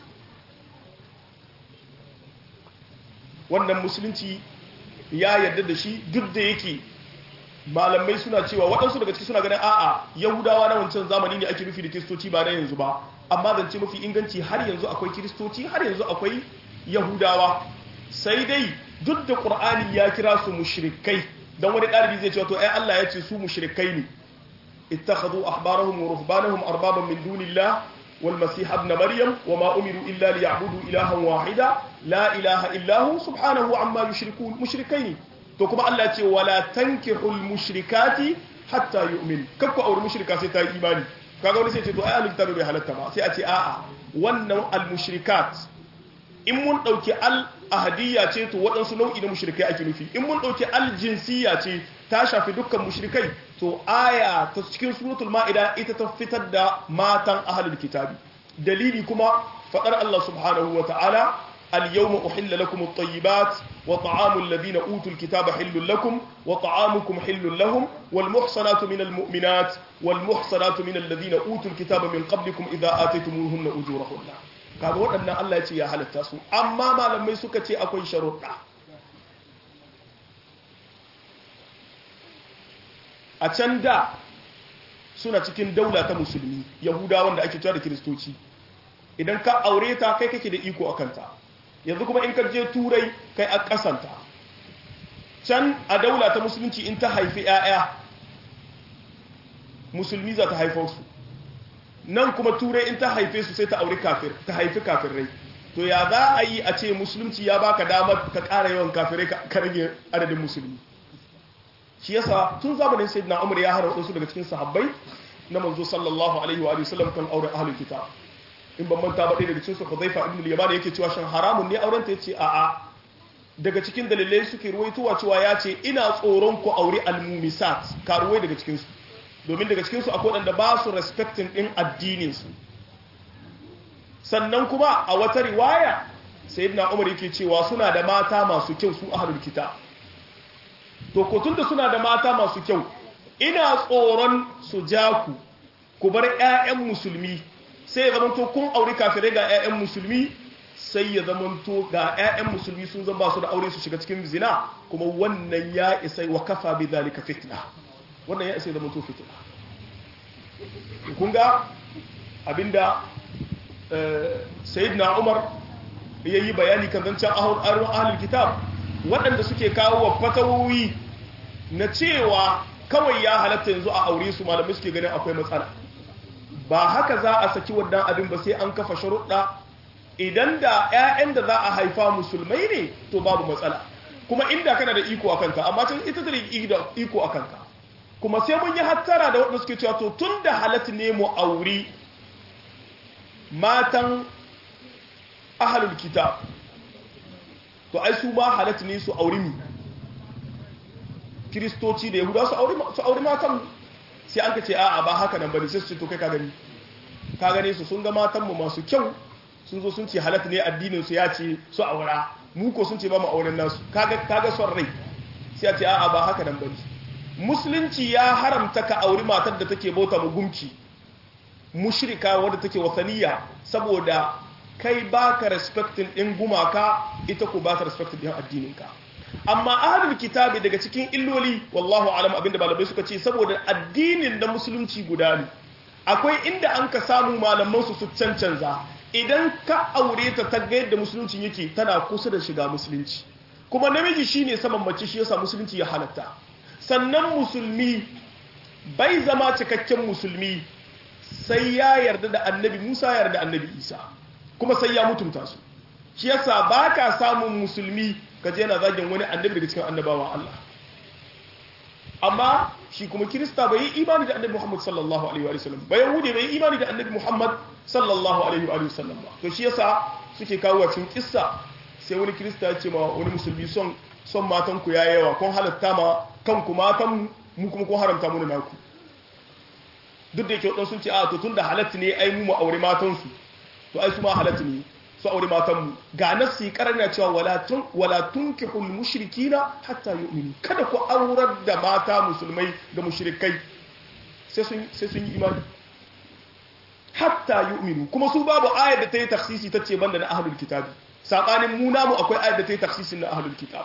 wannan musulunci ya yarda da shi duk da yake malamai suna cewa waɗansu daga ciki suna ganin a'a yahudawa na wancan zamani ne ake nufi da kiristoci ba na yanzu ba amma zance mafi inganci har yanzu akwai kiristoci har yanzu akwai yahudawa sai dai duk da ƙur'ani ya kira su mushrikai dan wani ɗalibi zai cewa to ai Allah ya ce su mushrikai ne ittakhadhu ahbarahum wa ruhbanahum arbaban min dunillah wal masih ibn maryam wa ma umiru illa liya'budu ilahan wahida la ilaha illa hu subhanahu amma yushrikun mushrikai ne to kuma Allah ce wala tankihul mushrikati hatta yu'min kakku aure mushrika sai ta yi imani kaga wani sai ce to ai al-kitabi bai halatta ba sai a ce a'a wannan al-mushrikat in mun dauki al ahadiyya ce to waɗansu nau'i na mushrikai ake nufi in mun dauki al jinsiyya ce ta shafi dukkan mushrikai to aya ta cikin suratul ma'ida ita ta fitar da matan ahlul kitabi dalili kuma fadar Allah subhanahu wa ta'ala اليوم أحل لكم الطيبات وطعام الذين أوتوا الكتاب حل لكم وطعامكم حل لهم والمحصنات من المؤمنات والمحصنات من الذين أوتوا الكتاب من قبلكم إذا آتيتموهن أجورهن kaga waɗannan Allah ya ce ya halatta su amma malamai suka ce akwai sharuɗa a can da suna cikin daula ta musulmi yahudawa wanda ake cewa da kiristoci idan ka aure ta kai kake da iko a kanta yanzu kuma in ka je turai kai a kasanta can a daula ta musulunci in ta haifi 'ya'ya musulmi za ta haifar su nan kuma turai in ta haife su sai ta auri kafir ta haifi kafirai to ya za a yi a ce musulunci ya baka damar ka ƙara yawan kafirai ka rage adadin musulmi shi yasa tun zamanin sayyidina umar ya hana wasu daga cikin sahabbai na manzo sallallahu alaihi wa sallam kan auren ahlul kitab in ban manta ba ɗaya daga cikin su Hudhaifa ibn al-Yaman yake cewa shan haramun ne auren ta yace a'a daga cikin dalilai suke ruwaitowa cewa ya ce ina tsoron ku aure al-mumisat karuwai daga cikin su domin daga cikin su akwai wanda ba su respecting din addinin su sannan kuma a wata riwaya sayyidina Umar yake cewa suna da mata masu kyau su ahlul kitab to ko tunda suna da mata masu kyau ina tsoron su ja ku ku bar ƴaƴan musulmi sai ya zamanto kun aure kafirai ga ƴaƴan musulmi sai ya zamanto ga ƴaƴan musulmi sun zama su da aure su shiga cikin zina kuma wannan ya isa wa kafa bi zalika fitna wannan ya isa ya zamanto fitna kun ga abinda sayyidina Umar yayi bayani kan zancen ahlul kitab waɗanda suke kawo wa fatawoyi na cewa kawai ya halatta yanzu a aure su malamai suke ganin akwai matsala ba haka za a saki wannan abin ba sai an kafa sharuɗa idan da 'ya'yan da za a haifa musulmai ne to babu matsala kuma inda kana da iko a kanka amma can ita da iko a kanka kuma sai mun yi hattara da waɗanda suke cewa to tun da halatta ne mu auri matan ahalul kitab to ai su ma halatta ne su auri mi kiristoci da yahuda su auri su auri matan sai an ka ce a'a ba haka nan bane sai su ce to kai ka gani ka gane su sun ga matan mu masu kyau sun zo sun ce halatta ne addinin su ya ce su aura mu ko sun ce ba mu auren nasu kaga kaga son rai sai a ce a'a ba haka nan bane musulunci ya haramta ka auri matar da take bauta mu gumki mushrika wadda take wasaniya saboda kai baka respecting din gumaka ita ko baka respecting din addininka amma ahlul kitabi daga cikin illoli wallahu alam abinda malamai suka ce saboda addinin da musulunci guda ne akwai inda an ka samu malaman su su cancanza idan ka aure ta ta ga yadda musulunci yake tana kusa da shiga musulunci kuma namiji shine saman mace shi yasa musulunci ya halatta sannan musulmi bai zama cikakken musulmi sai ya yarda da annabi Musa ya yarda annabi Isa kuma sai ya mutunta su shi yasa baka samun musulmi kaje yana zagin wani annabi daga cikin annabawan Allah amma shi kuma kirista bai yi imani da annabi Muhammad sallallahu alaihi wa sallam bai yahudi bai yi imani da annabi Muhammad sallallahu alaihi wa sallam ba to shi yasa suke kawo cikin kissa sai wani kirista ya ce ma wani musulmi son son matan ku yayi yawa kun halatta ma kanku matan mu kuma kun haramta mu naku duk da yake wadansu sun ce a to tunda halatta ne ai mu mu aure matan su to ai su ma halatta ne su aure matanmu ga nassi karana cewa walatun walatun kihul mushrikina hatta yu'minu kada ku aurar da mata musulmai ga mushrikai sai sun sai sun yi imani hatta yu'minu kuma su babu ayar da ta yi taksisi ta ce banda na ahlul kitabi sabanin mu namu akwai ayar da ta yi taksisin na ahlul kitab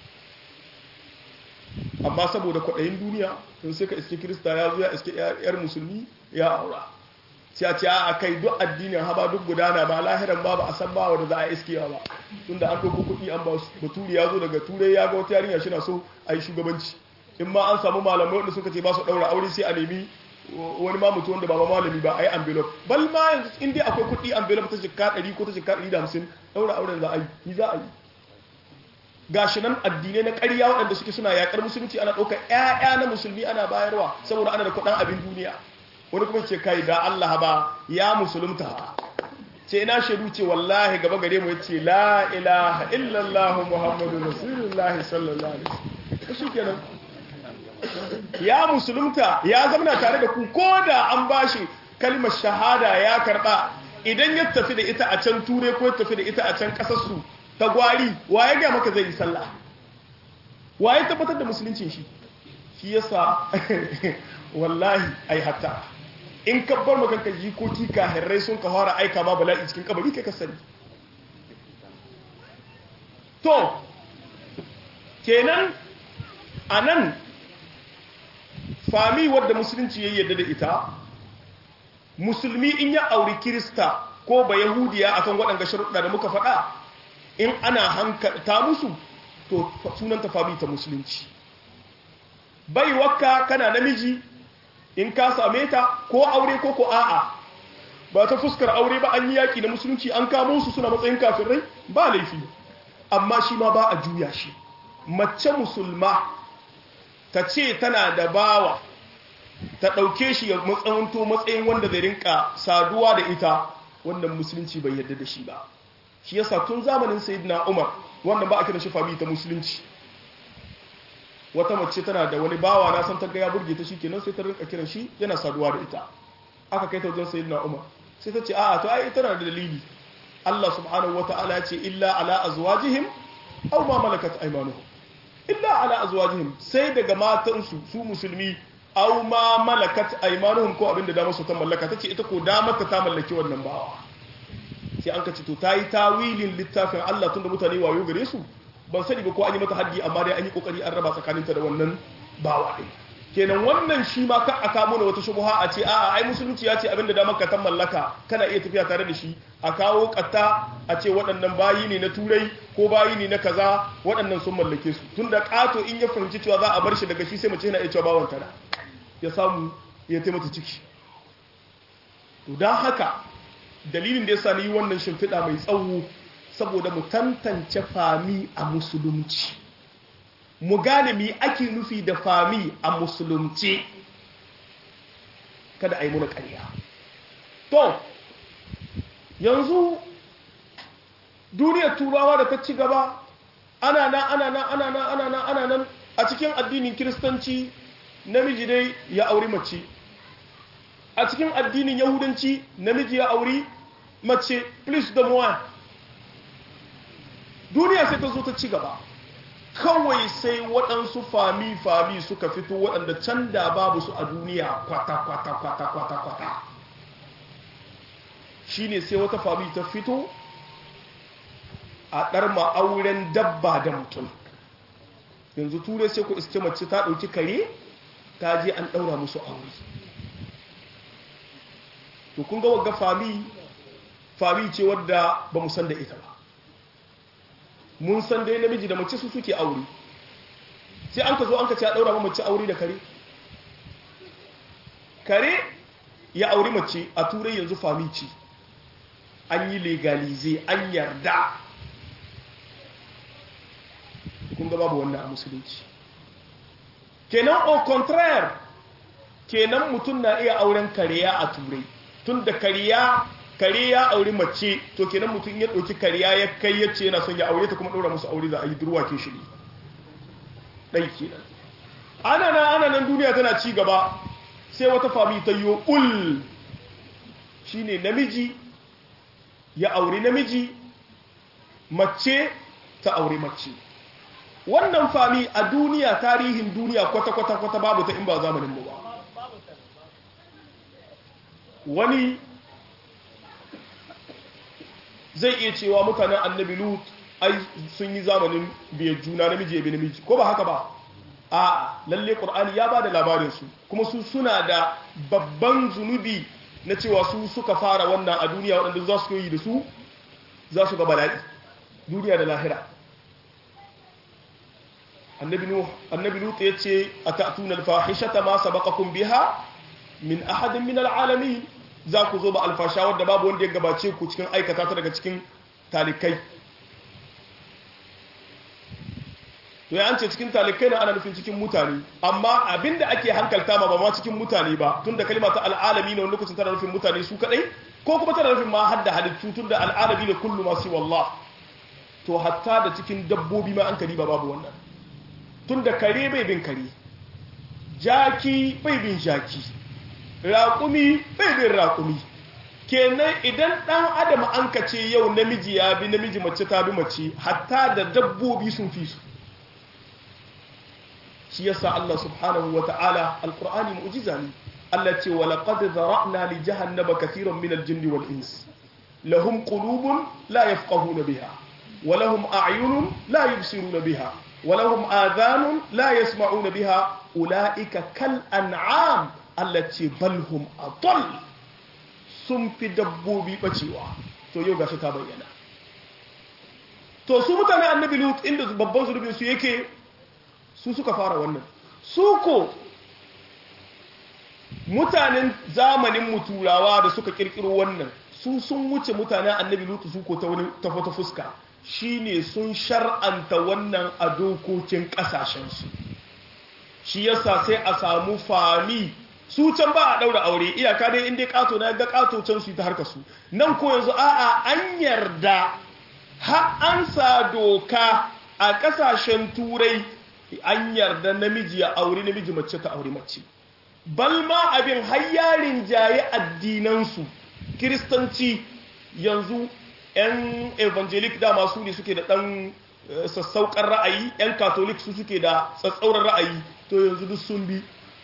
amma saboda kwaɗayin duniya tun sai ka iske kirista ya zo ya iske yar musulmi ya aura sai a ce a kai duk addinin haba duk gudana ba lahiran ba ba a san ba wanda za a iskewa ba tunda an ɗauko kuɗi an ba su baturi ya zo daga turai ya ga wata yarinya shi na so a yi shugabanci in ma an samu malamai wanda suka ce ba su ɗaura aure sai a nemi wani ma mutu wanda ba ma malami ba a yi envelope bal ma yanzu in dai akwai kuɗi envelope ta jikka ɗari ko ta jikka ɗari da hamsin ɗaura auren za a yi ni za a yi gashi nan addinai na ƙarya waɗanda suke suna yaƙar musulunci ana ɗaukar ƴaƴa na musulmi ana bayarwa saboda ana da kuɗin abin duniya wani kuma ce kai da Allah ba ya musulunta ce ina shaidu ce wallahi gaba gare mu yace la ilaha illallah muhammadu rasulullah sallallahu alaihi wasallam shikenan ya musulunta ya zama tare da ku ko da an bashi kalmar shahada ya karba idan ya tafi da ita a can ture ko ya tafi da ita a can kasar su ta gwari waye ga maka zai yi sallah waye tabbatar da musuluncin shi shi yasa wallahi ai hatta in ka bar makanka jikoki kahirrai sun ka fara aika ma bala'i cikin kabari kai ka sani to kenan a nan fami wadda musulunci ya yadda da ita musulmi in ya auri kirista ko ba yahudiya akan waɗanda sharuɗa da muka faɗa in ana hankalta musu to sunanta fami ta musulunci bai wakka kana namiji in ka same ta ko aure ko ko a'a ba ta fuskar aure ba an yi yaki na musulunci an kamo su suna matsayin kafirai ba laifi amma shi ma ba a juya shi mace musulma ta ce tana da bawa ta ɗauke shi ya matsawanto matsayin wanda zai rinka saduwa da ita wannan musulunci bai yarda da shi ba shi yasa tun zamanin sayyidina umar wannan ba a kiran shi fami ta musulunci wata mace tana da wani bawa na san tagga ya burge ta shikenan sai ta rinka kiran shi yana saduwa da ita aka kai ta wajen sayyidina umar sai ta ce a'a to ai tana da dalili Allah subhanahu wataala ya ce illa ala azwajihim aw ma malakat aymanuhum illa ala azwajihim sai daga matansu su musulmi aw ma malakat aymanuhum ko abinda da musu ta mallaka tace ita ko da mata ta mallaki wannan bawa sai an kace to tayi tawilin littafin Allah tunda mutane wayo gare su ban sani ba ko an yi mata haddi amma dai an yi kokari an raba tsakaninta da wannan bawa din kenan wannan shi ma ka aka mana wata shubha a ce a'a ai musulunci ya ce abinda da maka ta mallaka kana iya tafiya tare da shi a kawo katta a ce waɗannan bayi ne na turai ko bayi ne na kaza waɗannan sun mallake su tunda kato in ya fahimci cewa za a bar shi daga shi sai mace yana iya cewa bawan tana ya samu ya taimata ciki to don haka dalilin da ya sa ni wannan shimfiɗa mai tsawo saboda mu tantance fami a musulunci mu gane mi ake nufi da fami a musulunci kada a yi muna ƙarya to yanzu duniyar turawa da ta ci gaba ana nan ana nan ana nan ana nan ana nan a cikin addinin kiristanci namiji dai ya auri mace a cikin addinin yahudanci namiji ya auri mace plus da muwa duniya sai ta zo ta ci gaba kawai sai waɗansu fami-fami suka fito waɗanda can da babu su a duniya kwata-kwata-kwata-kwata shi ne sai wata fami ta fito a ɗar ma'auren dabba da mutum yanzu turai sai ku iske mace ta ɗauki kare ta je an ɗaura musu aure to kun ga wagga fami fami ce wadda ba mu san da ita ba mun san dai namiji da mace su suke aure sai an ka zo an ka ce a daura mace aure da kare kare ya auri mace a turai yanzu famici an yi legalize an yarda kun ga babu wannan a musulunci kenan au contraire kenan mutum na iya auren kariya a turai tun da kariya kare ya auri mace to kenan mutum ya ɗauki kariya ya kai ya ce yana son ya aure ta kuma ɗaura musu aure za a yi durwa ke shiri ɗai kenan ana nan ana nan duniya tana ci gaba sai wata fami ta yi ul shine namiji ya auri namiji mace ta auri mace wannan fami a duniya tarihin duniya kwata-kwata-kwata babu ta in ba zamanin mu ba wani zai iya cewa mutanen annabi lut ai sun yi zamanin biyar juna namiji ya bi namiji ko ba haka ba a lalle qur'ani ya ba da labarin su kuma su suna da babban zunubi na cewa su suka fara wannan a duniya waɗanda za su yi da su za su ga bala'i duniya da lahira annabi nuh annabi lut ya ce atatuna al-fahishata ma sabaqakum biha min ahadin min al-alamin za ku zo ba alfasha wadda babu wanda ya gabace ku cikin aikata ta daga cikin talikai to ya an ce cikin talikai na ana nufin cikin mutane amma abinda ake hankalta ma ba ma cikin mutane ba tun da kalima ta al'alami na wani lokacin tana nufin mutane su kadai ko kuma tana nufin ma hadda halittu tun da al'alami da kullu masu wallah to hatta da cikin dabbobi ma an kari ba babu wannan tun da kare bai bin kare jaki bai bin jaki raƙumi bai bin raƙumi kenan idan ɗan adam an ka ce yau namiji ya bi namiji mace ta bi mace hatta da dabbobi sun fi su shi yasa Allah subhanahu wa ta'ala alƙur'ani mu'jiza ne Allah ce wa laqad zara'na li jahannama kathiran min al-jinn wal ins lahum qulubun la yafqahuna biha wa lahum a'yunun la yubsiruna biha wa lahum adhanun la yasma'una biha ulaika kal an'am Allah ce balhum adall sun fi dabbobi bacewa to yau gashi ta bayyana to su mutane annabi lut inda babban zunubin su yake su suka fara wannan su ko mutanen zamanin mu turawa da suka kirkiro wannan su sun wuce mutanen annabi lutu su ko ta wani ta wata fuska shine sun shar'anta wannan a dokokin kasashensu shi yasa sai a samu fami su can ba a daura aure iyaka dai inda kato na ga kato can su ta harka su nan ko yanzu a'a an yarda har an sa doka a kasashen turai an yarda namiji ya aure namiji mace ta aure mace balma abin hayyarin jaye addinansu kiristanci yanzu 'yan evangelic dama su ne suke da ɗan sassaukar ra'ayi 'yan katolik su suke da tsatsauran ra'ayi to yanzu duk sun bi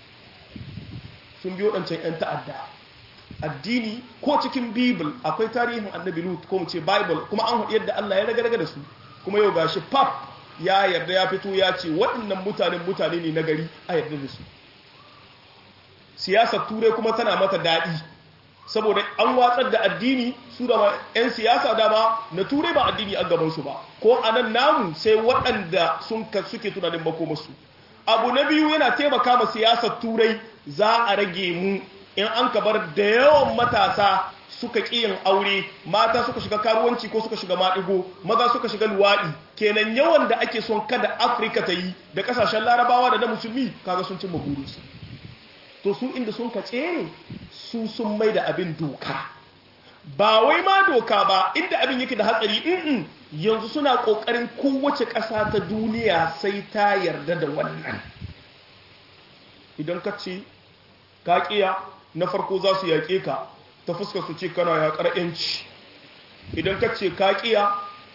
sun bi waɗancan 'yan ta'adda addini ko cikin bible akwai tarihin annabi lut ko mu ce bible kuma an haɗu yadda allah ya raga da su kuma yau gashi pap ya yarda ya fito ya ce waɗannan mutanen mutane ne na gari a yarda da su siyasar turai kuma tana mata daɗi saboda an watsar da addini su da 'yan siyasa dama na turai ba addini an gabansu ba ko a nan namu sai waɗanda sun suke tunanin makomasu abu na biyu yana taimaka ma siyasar turai za a rage mu in an kabar da yawan matasa suka ƙi yin aure mata suka shiga karuwanci ko suka shiga maɗigo maza suka shiga luwaɗi kenan yawan da ake son kada afirka ta yi da ƙasashen larabawa da na musulmi kaga sun cimma burinsu to su inda sun ka tsere su sun mai da abin doka ba wai ma doka ba inda abin yake da hatsari in yanzu suna kokarin kowace ƙasa ta duniya sai ta yarda da wannan idan ka ce ka kiya na farko za su yaƙe ka ta fuskar su ce kana yaƙar yanci idan ka ce ka kiya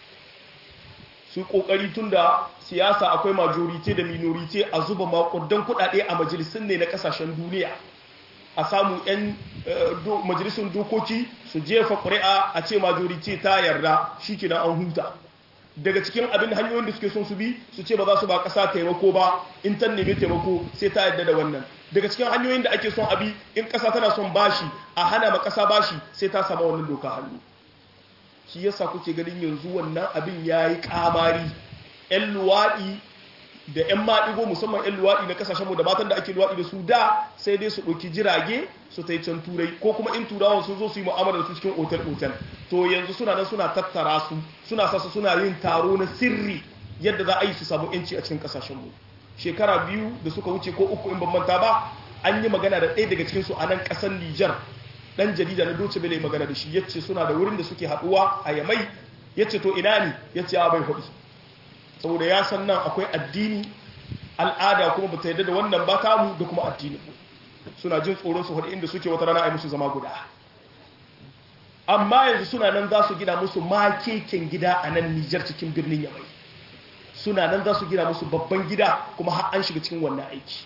su kokari tun da siyasa akwai majorite da minorite a zuba makudan kudade a majalisun ne na kasashen duniya a samu 'yan majalisun dokoki su jefa ƙuri'a a ce majorite ta yarda shi ke an huta daga cikin abin hanyoyin da suke son su bi su ce ba za su ba ƙasa taimako ba in ta nemi taimako sai ta yarda da wannan daga cikin hanyoyin da ake son abi in ƙasa tana son bashi a hana ma ƙasa bashi sai ta samu wannan doka hannu shi yasa kuke ganin yanzu wannan abin ya yi kamari 'yan luwaɗi da 'yan maɗigo musamman 'yan luwaɗi na kasashenmu da matan da ake luwaɗi da su da sai dai su ɗauki jirage su ta yi can turai ko kuma in turawan sun zo su yi mu'amala da su cikin otel-otel to yanzu suna nan suna tattara su suna sasa suna yin taro na sirri yadda za a yi su samu 'yanci a cikin kasashenmu shekara biyu da suka wuce ko uku in ban manta ba an yi magana da ɗaya daga cikinsu a nan ƙasar Nijar dan jarida na Deutsche Welle magana da shi yace suna da wurin da suke haduwa a Yamai yace to ina ne yace a bai hudu saboda ya san nan akwai addini al'ada kuma bata yadda da wannan ba kamu da kuma addini suna jin tsoron su hudu inda suke wata rana ai musu zama guda amma yanzu suna nan za su gina musu makeken gida a nan Nijar cikin birnin Yamai suna nan za su gina musu babban gida kuma har an shiga cikin wannan aiki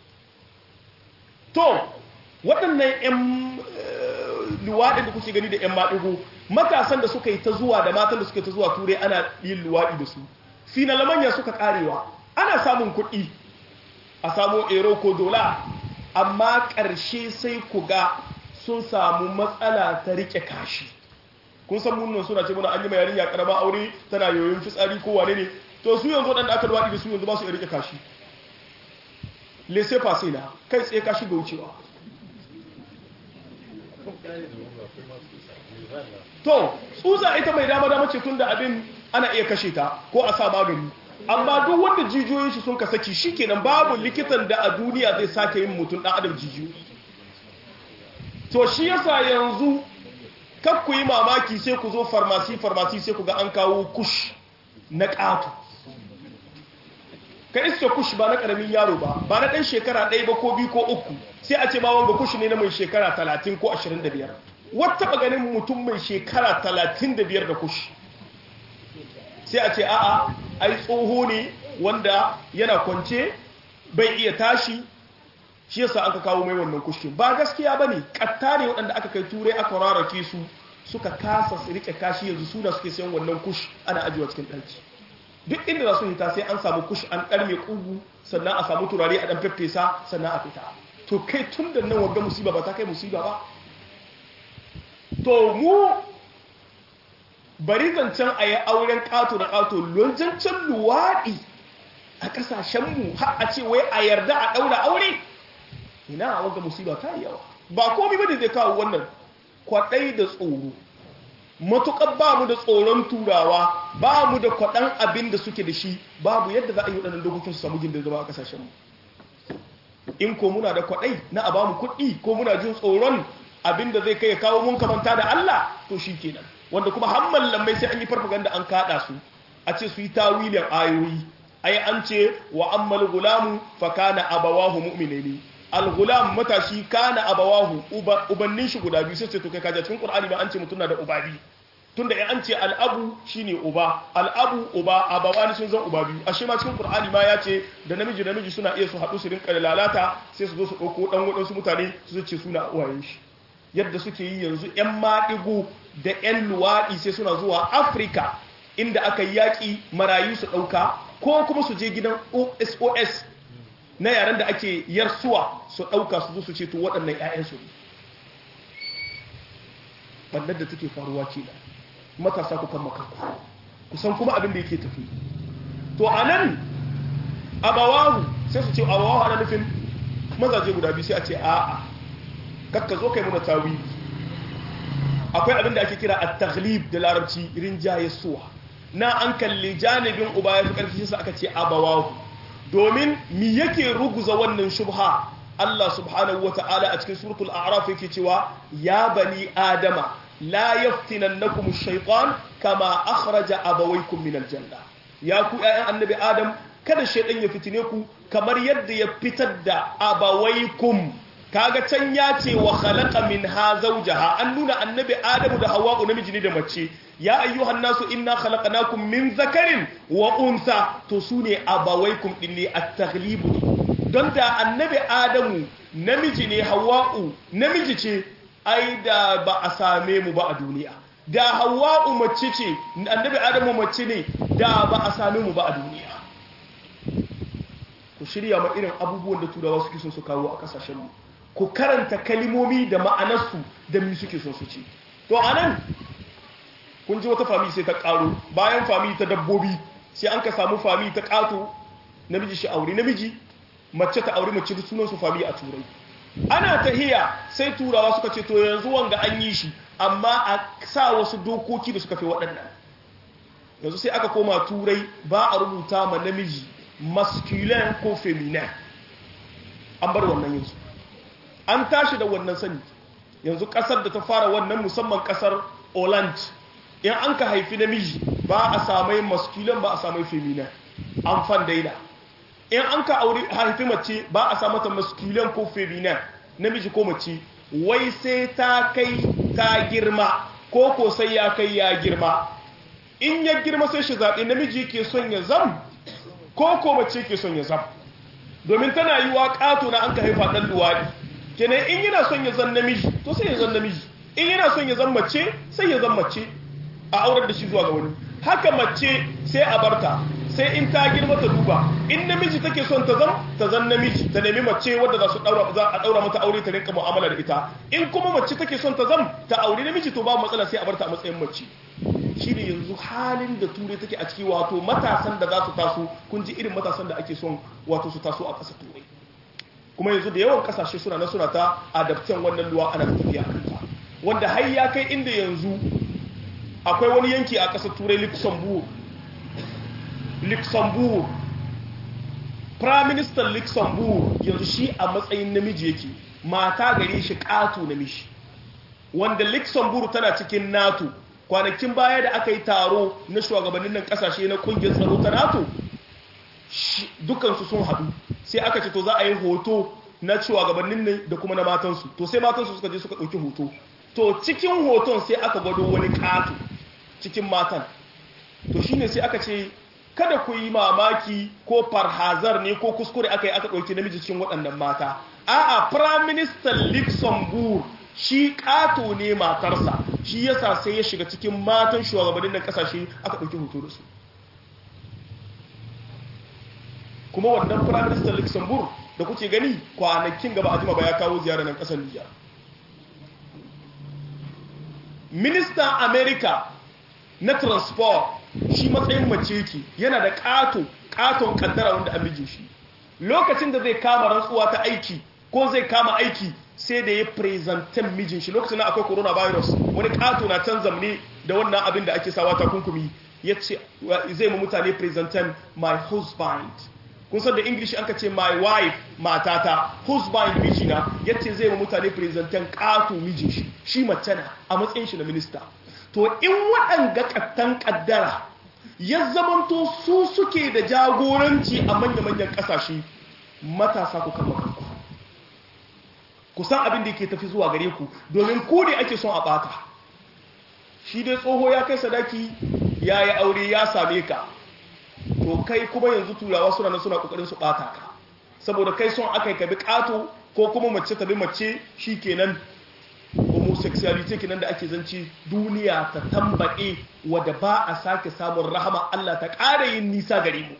to waɗannan 'yan luwaɗin da kuke gani da 'yan maɗigo matasan da suka yi ta zuwa da matan da suka yi ta zuwa turai ana yin luwaɗi da su finalamanya suka ƙarewa ana samun kuɗi a samu ero ko dola amma ƙarshe sai ku ga sun samu matsala ta riƙe kashi kun san munnan suna ce muna an yi mayarin ya ƙarama aure tana yoyin fitsari ko wane ne to su yanzu waɗanda aka luwaɗi da su yanzu ba su iya riƙe kashi lese fasina kai tsaye kashi ga wucewa to tsutsa ita mai dama dama ce tun da abin ana iya kashe ta ko a sa magani amma duk wanda jijiyoyin shi sun ka saki shikenan babu likitan da a duniya zai sake yin mutum dan adam jijiyoyi to shi yasa yanzu kak ku yi mamaki sai ku zo farmasi farmasi sai ku ga an kawo kush na ƙato ka iska kush ba na ƙaramin yaro ba ba na ɗan shekara ɗaya ba ko biyu ko uku sai a ce ma wanga kush ne na mai shekara talatin ko ashirin da biyar wata ganin mutum mai shekara talatin da biyar da kush sai a ce a'a ai tsoho ne wanda yana kwance bai iya tashi shi yasa aka kawo mai wannan kushin ba gaskiya ba ne ƙatta ne waɗanda aka kai turai aka rarrake su suka kasa su riƙe kashi yanzu suna suke sayan wannan kush ana ajiyewa cikin ɗaki duk inda za su hita sai an samu kush an ɗarme ƙugu sannan a samu turare a ɗan feffesa sannan a fita to kai tun da nan wagga musiba ba ta kai musiba ba to mu bari zancen a yi auren ƙato da ƙato lonjancen luwaɗi a ƙasashenmu har a ce wai a yarda a ɗaura aure ina wanga musiba ta yi yawa ba komai bane zai kawo wannan kwaɗai da tsoro matuƙar ba mu da tsoron turawa ba mu da kwaɗan abin da suke da shi babu yadda za a yi waɗannan dokokin su samu gindin zama a ƙasashenmu in ko muna da kwaɗai na a bamu kuɗi ko muna jin tsoron abin da zai kai ya kawo mun kamanta da Allah to shi kenan wanda kuma hamman lammai sai an yi farfaganda an kaɗa su a ce su yi tawilin ayoyi ai an ce wa ammal gulamu fa kana abawahu mu'minaini al-gulam matashi kana abawahu ubannin shi guda biyu sai ce to kai kaje cikin qur'ani ba an ce mutun na da uba biyu tunda ya an ce al-abu shine uba al-abu uba abawani sun zan uba biyu ashe ma cikin qur'ani ma ya ce da namiji da namiji suna iya su haɗu su rinka lalata sai su zo su ɗauko ɗan waɗansu mutane su ce suna uwayen shi yadda suke yi yanzu 'yan maɗigo da 'yan luwaɗi sai suna zuwa afirka inda aka yi yaƙi marayu su ɗauka ko kuma su je gidan osos na yaren da ake yarsuwa su ɗauka su zo su ce to waɗannan 'ya'yansu ne ɓannar da take faruwa ke da matasa ku kan makarku kusan kuma abin da yake tafi to a nan abawahu sai su ce abawahu ana nufin mazaje guda biyu sai a ce a'a kakka zo kai muna tawili akwai abin da ake kira at-taghlib da larabci rinjaye suwa na an kalli janibin uba ya fi karfi sai aka ce abawahu domin mi yake ruguza wannan shubha Allah subhanahu wata'ala a cikin suratul a'raf yake cewa ya bani adama la yaftinannakum ash-shaytan kama akhraja abawaykum min al-janna ya ku ƴaƴan annabi adam kada shaytan ya fitine ku kamar yadda ya fitar da abawaykum kaga can ya ce wa khalaqa minha zawjaha an nuna annabi adamu da hawwa'u namiji ne da mace ya ayyuhan nasu inna khalaqnakum min zakarin wa unsa to sune abawaykum dinne at-taghlibu don da annabi adamu namiji ne hawwa'u namiji ce ai da ba a same mu ba a duniya da hawwa'u mace ce annabi adamu mace ne da ba a same mu ba a duniya ku shirya ma irin abubuwan da turawa suke son su kawo a kasashen mu ku karanta kalimomi da ma'anarsu da mi suke son su ce to anan kun ji wata fami sai ta karo bayan fami ta dabbobi sai an ka samu fami ta kato namiji shi aure namiji mace ta aure mace sunan su fami a turai ana tahiya sai turawa suka ce to yanzu wanga an yi shi amma a sa wasu dokoki da suka fi waɗannan yanzu sai aka koma turai ba a rubuta ma namiji masculine ko feminine an bar wannan yanzu an tashi da wannan sani yanzu kasar da ta fara wannan musamman kasar Holland in an ka haifi namiji ba a samai masculine ba a samai feminine an fan daina in an ka aure haifi mace ba a sa mata masculine ko feminine namiji ko mace wai sai ta kai ta girma ko ko sai ya kai ya girma in ya girma sai shi zaɓe namiji ke son ya zam ko ko mace ke son ya zam domin tana yi wa ƙato na an ka haifa ɗan luwaɗi kenan in yana son ya zan namiji to sai ya zan namiji in yana son ya zan mace sai ya zan mace a aurar da shi zuwa ga wani haka mace sai a barta sai in ta girma ta duba in namiji take son ta zan ta zan namiji ta nemi mace wadda za su daura za a daura mata aure ta rinka mu'amala da ita in kuma mace take son ta zan ta aure namiji to ba matsala sai a barta a matsayin mace shine yanzu halin da turai take a ciki wato matasan da za su taso kun ji irin matasan da ake son wato su taso a ƙasa turai kuma yanzu da yawan kasashe suna na suna ta adaptan wannan luwa ana tafiya a kanta wanda har ya kai inda yanzu akwai wani yanki a ƙasar turai luxembourg luxembourg prime minister luxembourg yanzu shi a matsayin namiji yake mata gare shi ƙato namiji wanda luxembourg tana cikin nato kwanakin baya da aka yi taro na shugabannin nan ƙasashe na ƙungiyar tsaro ta nato dukansu sun haɗu sai aka ce to za a yi hoto na shugabannin ne da kuma na matansu to sai matansu suka je suka ɗauki hoto to cikin hoton sai aka gwado wani ƙato cikin matan to shine sai aka ce kada ku yi mamaki ko farhazar ne ko kuskure aka yi aka ɗauki namiji cikin waɗannan mata a'a prime minister luxembourg shi ƙato ne matarsa shi yasa sai ya shiga cikin matan shugabannin nan ƙasashe aka ɗauki hoto da su kuma wannan prime minister luxembourg da kuke gani kwanakin gaba a jima ba ya kawo ziyara nan kasar nijar ministan america na transport shi matsayin mace yake yana da kato katon kaddara wanda an miji shi lokacin da zai kama rantsuwa ta aiki ko zai kama aiki sai da ya presentan mijin shi lokacin akwai coronavirus wani kato na can zamne da wannan abin da ake sawa takunkumi ya ce zai mu mutane presentan my husband kun san da english an ka ce my wife matata husband mijina ya ce zai mu mutane presentan kato mijin shi shi mace na a matsayin shi na minista to in waɗanga kattan kaddara ya zamanto su suke da jagoranci a manya-manyan ƙasashe matasa ku kan makanku ku san abin da ke tafi zuwa gare ku domin ku ne ake son a ɓata shi dai tsoho ya kai sadaki ya yi aure ya same ka to kai kuma yanzu turawa suna nan suna ƙoƙarin su ɓata ka saboda kai son aka yi ka bi ƙato ko kuma mace ta bi mace shi kenan homosexuality kenan da ake zance duniya ta tambaɗe wadda ba a sake samun rahama Allah ta ƙara yin nisa gare mu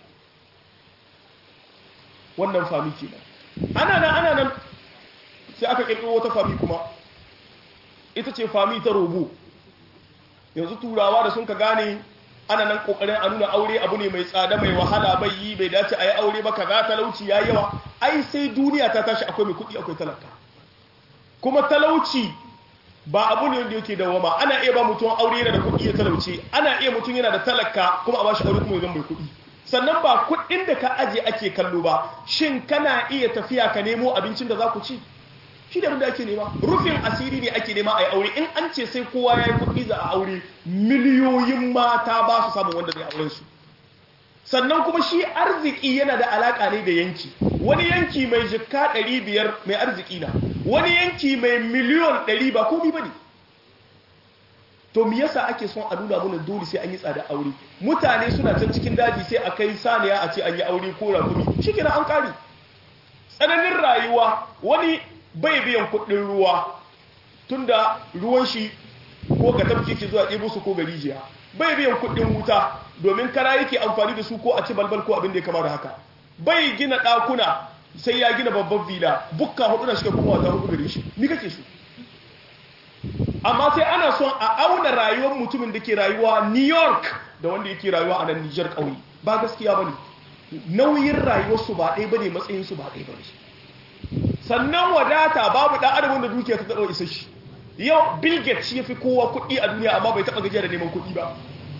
wannan fami kenan ana nan ana nan sai aka ƙirƙiro wata fami kuma ita ce fami ta robo yanzu turawa da sun ka gane ana nan ƙoƙarin a nuna aure abu ne mai tsada mai wahala bai yi bai dace a yi aure ba kaza talauci ya yawa ai sai duniya ta tashi akwai mai kuɗi akwai talaka kuma talauci ba abu ne wanda yake dawama ana iya ba mutum aure yana da kuɗi ya talauce ana iya mutum yana da talaka kuma a ba shi aure kuma ya zama mai kuɗi sannan ba kuɗin da ka aje ake kallo ba shin kana iya tafiya ka nemo abincin da za ku ci shi da da ake nema rufin asiri ne ake nema a yi aure in an ce sai kowa ya yi kuɗi za a aure miliyoyin mata ba su samun wanda zai auren su sannan kuma shi arziki yana da alaka ne da yanki wani yanki mai jikka 500 mai arziki na wani yanki mai miliyon 100 ba komi ba ne to mi yasa ake son a nuna mana dole sai an yi tsada aure mutane suna can cikin daji sai a kai saniya a ce an yi aure ko rakumi shi kenan an kare tsananin rayuwa wani bai biyan kuɗin ruwa tunda ruwan shi ko ga tafki ke zuwa ɗebo su ko ga rijiya bai biyan kuɗin wuta domin kara yake amfani da su ko a ci balbal ko abin da ya kama da haka bai gina ɗakuna sai ya gina babban vila bukka hudu na shiga kuma wata hudu gare shi ni kake su amma sai ana son a auna rayuwar mutumin da ke rayuwa new york da wanda yake rayuwa a nan nijar ƙauye ba gaskiya ba ne nauyin rayuwarsu ba ɗaya ba ne matsayinsu ba ɗaya ba ne sannan wadata babu ɗan adamin da dukiya ta taɓa isa shi yau bill gates ya fi kowa kuɗi a duniya amma bai taɓa gajiya da neman kuɗi ba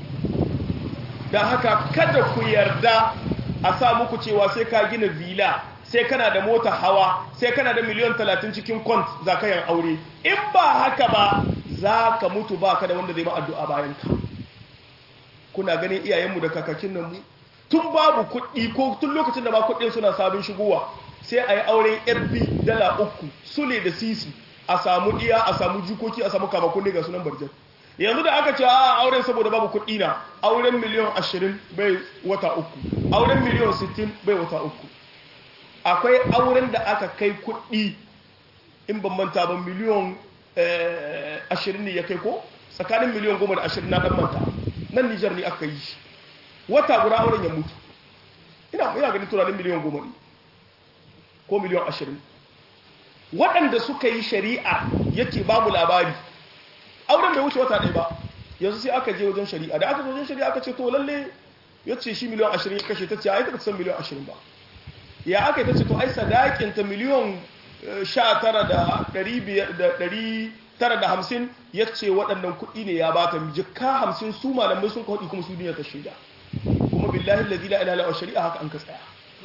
da haka kada ku yarda a sa muku cewa sai ka gina villa sai kana da mota hawa sai kana da miliyan talatin cikin kwant za ka yin aure in ba haka ba za ka mutu ba ka da wanda zai ma addu'a bayan ka kuna ganin iyayenmu da kakakin nan mu tun babu kuɗi ko tun lokacin da ba kuɗin suna sabon shigowa sai a yi auren yarbi dala uku sule da sisi a samu iya a samu jikoki a samu kamakon ga sunan barjan yanzu da aka ce a auren saboda babu kuɗi na auren miliyan ashirin bai wata uku auren miliyan sittin bai wata uku akwai auren da aka kai kuɗi in ban manta ba miliyan ashirin ne ya kai ko tsakanin miliyan goma da ashirin na ɗan manta nan nijar ne aka yi shi wata guda auren ya mutu ina ina ganin tunanin miliyan goma ne ko miliyan ashirin waɗanda suka yi shari'a yake babu labari auren bai wuce wata ɗaya ba yanzu sai aka je wajen shari'a da aka zo wajen shari'a aka ce to lalle ya ce shi miliyan ashirin ya kashe ta ce a yi ta san miliyan ashirin ba ya aka yi ta ce to ai sadakinta miliyan sha tara da ɗari tara da hamsin ya ce waɗannan kuɗi ne ya bata jikka hamsin su malamai sun kawaɗi kuma su duniya ta shaida kuma billahi lazi la ilaha shari'a haka an ka tsaya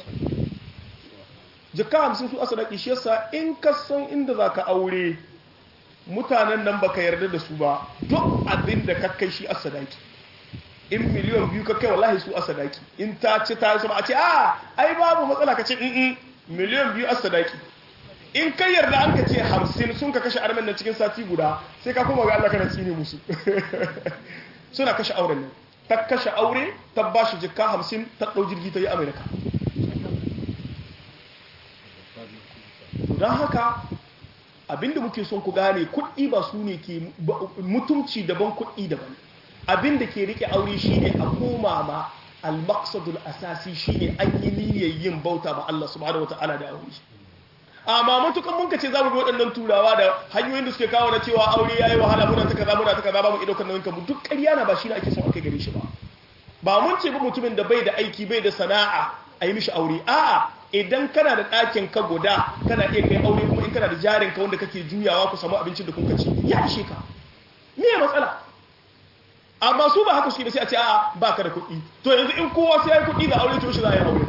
jikka hamsin su asadaki shi yasa in ka san inda za ka aure mutanen nan baka yarda da su ba duk abin da ka kai shi asadaki in miliyan biyu ka kai wallahi su asadaki in ta ci ta sama a ce a ai babu matsala ka ce in miliyan biyu asadaki in kai yarda an ka ce hamsin sun ka kashe armen nan cikin sati guda sai ka koma ga Allah kana tsine musu suna kashe auren nan ta kashe aure ta ba shi jikka hamsin ta ɗau jirgi ta yi amerika don haka abinda muke son ku gane kuɗi ba su ne ke mutumci daban kuɗi daban abinda ke rike aure shine a koma ma al-maqsadul asasi shine an yi niyyar yin bauta ma Allah subhanahu wataala da aure amma matukan mun kace zamu bi waɗannan turawa da hanyoyin da suke kawo na cewa aure yayi wahala muna ta kaza muna ta kaza babu ido kan nan mu duk ƙarya na ba shi ne ake son akai gare shi ba ba mun ce ba mutumin da bai da aiki bai da sana'a a yi mishi aure a'a idan kana da ɗakin ka guda kana iya kai aure kuma in kana da jarin ka wanda kake juyawa ku samu abincin da kun ci ya ishe ka me matsala amma su ba haka suke da sai a ce a'a ba ka da kuɗi to yanzu in kowa sai ya yi kuɗi da aure to shi za a yi aure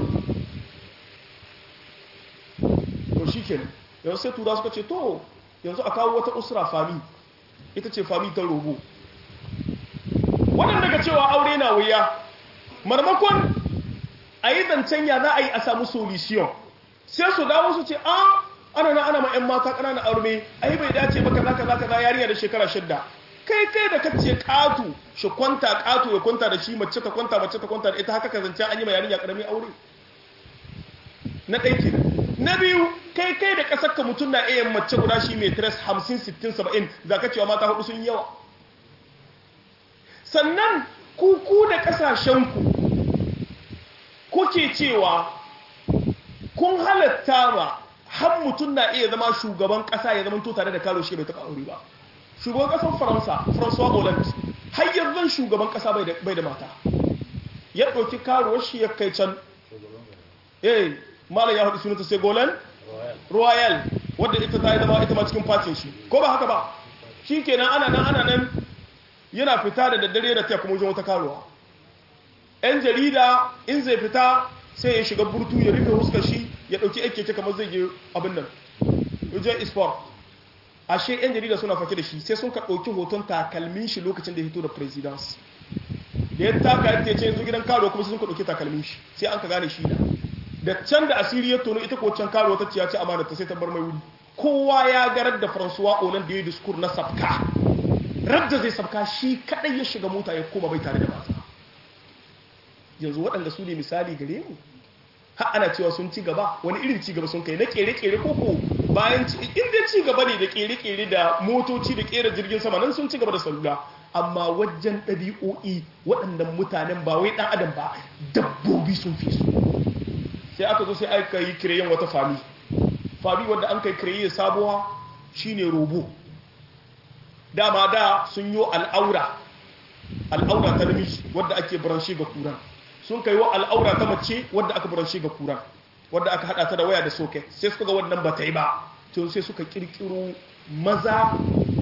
to shi kenan yanzu sai tura suka ce to yanzu a kawo wata usra fami ita ce fami ta rogo waɗanda daga cewa aure na wuya marmakon a yi zancen ya za a yi a samu solution sai su dawo su ce a ana na ana ma 'yan mata ƙananan aure a yi bai dace ba kaza kaza kaza yarinya da shekara shidda kai kai da kace katu shi kwanta katu ya kwanta da shi mace ta kwanta mace ta kwanta da ita haka ka zance an yi ma yarinya ƙaramin aure na ɗaya ke na biyu kai kai da ƙasar ka mutum na iya mace guda shi mai tres hamsin sittin saba'in za ka cewa mata hudu sun yi yawa sannan kuku da ƙasashenku kuke cewa kun halatta ma har mutum na iya zama shugaban ƙasa ya zama to tare da karo shi bai taɓa aure ba shugaban ƙasar faransa françois hollande har yanzu shugaban ƙasa bai da mata ya ɗauki karuwar shi ya kai can eh malam ya haɗu sunanta segolan royal wadda ita ta yi zama ita ma cikin fatin shi ko ba haka ba shi kenan ana nan ana nan yana fita da daddare da ta kuma wajen wata karuwa yan jarida in zai fita sai ya shiga burtu ya rufe huskar shi ya ɗauki yan keke kamar zai je abin nan wajen isport ashe yan jarida suna fake da shi sai sun ka ɗauki hoton takalmin shi lokacin da ya hito da presidence da ya taka ya ce yanzu gidan karuwa kuma sai sun ka ɗauki takalmin shi sai an ka gane shi da da can da asiri ya tono ita ko can karuwa ta ciya ce amana ta sai ta bar mai wuri kowa ya garar da François Hollande da ya diskur na sabka radda zai sabka shi kadai ya shiga mota ya koma bai tare da mata yanzu waɗanda su ne misali gare mu har ana cewa sun ci gaba wani irin ci gaba sun kai na kere-kere koko bayan ci inda ci gaba ne da kere-kere da motoci da kera jirgin sama nan sun ci gaba da salula amma wajen ɗabi'o'i waɗannan mutanen ba wai ɗan adam ba dabbobi sun fi su sai aka zo sai aka yi kireyen wata fami fami wadda an kai kireye sabuwa shine robo dama da sun yi al'aura al'aura ta namiji wadda ake buranshe ga kuran sun kai wa al'aura ta mace wadda aka buranshe ga kuran wadda aka hada ta da waya da soket sai suka ga wannan ba ta yi ba tun sai suka kirkiro maza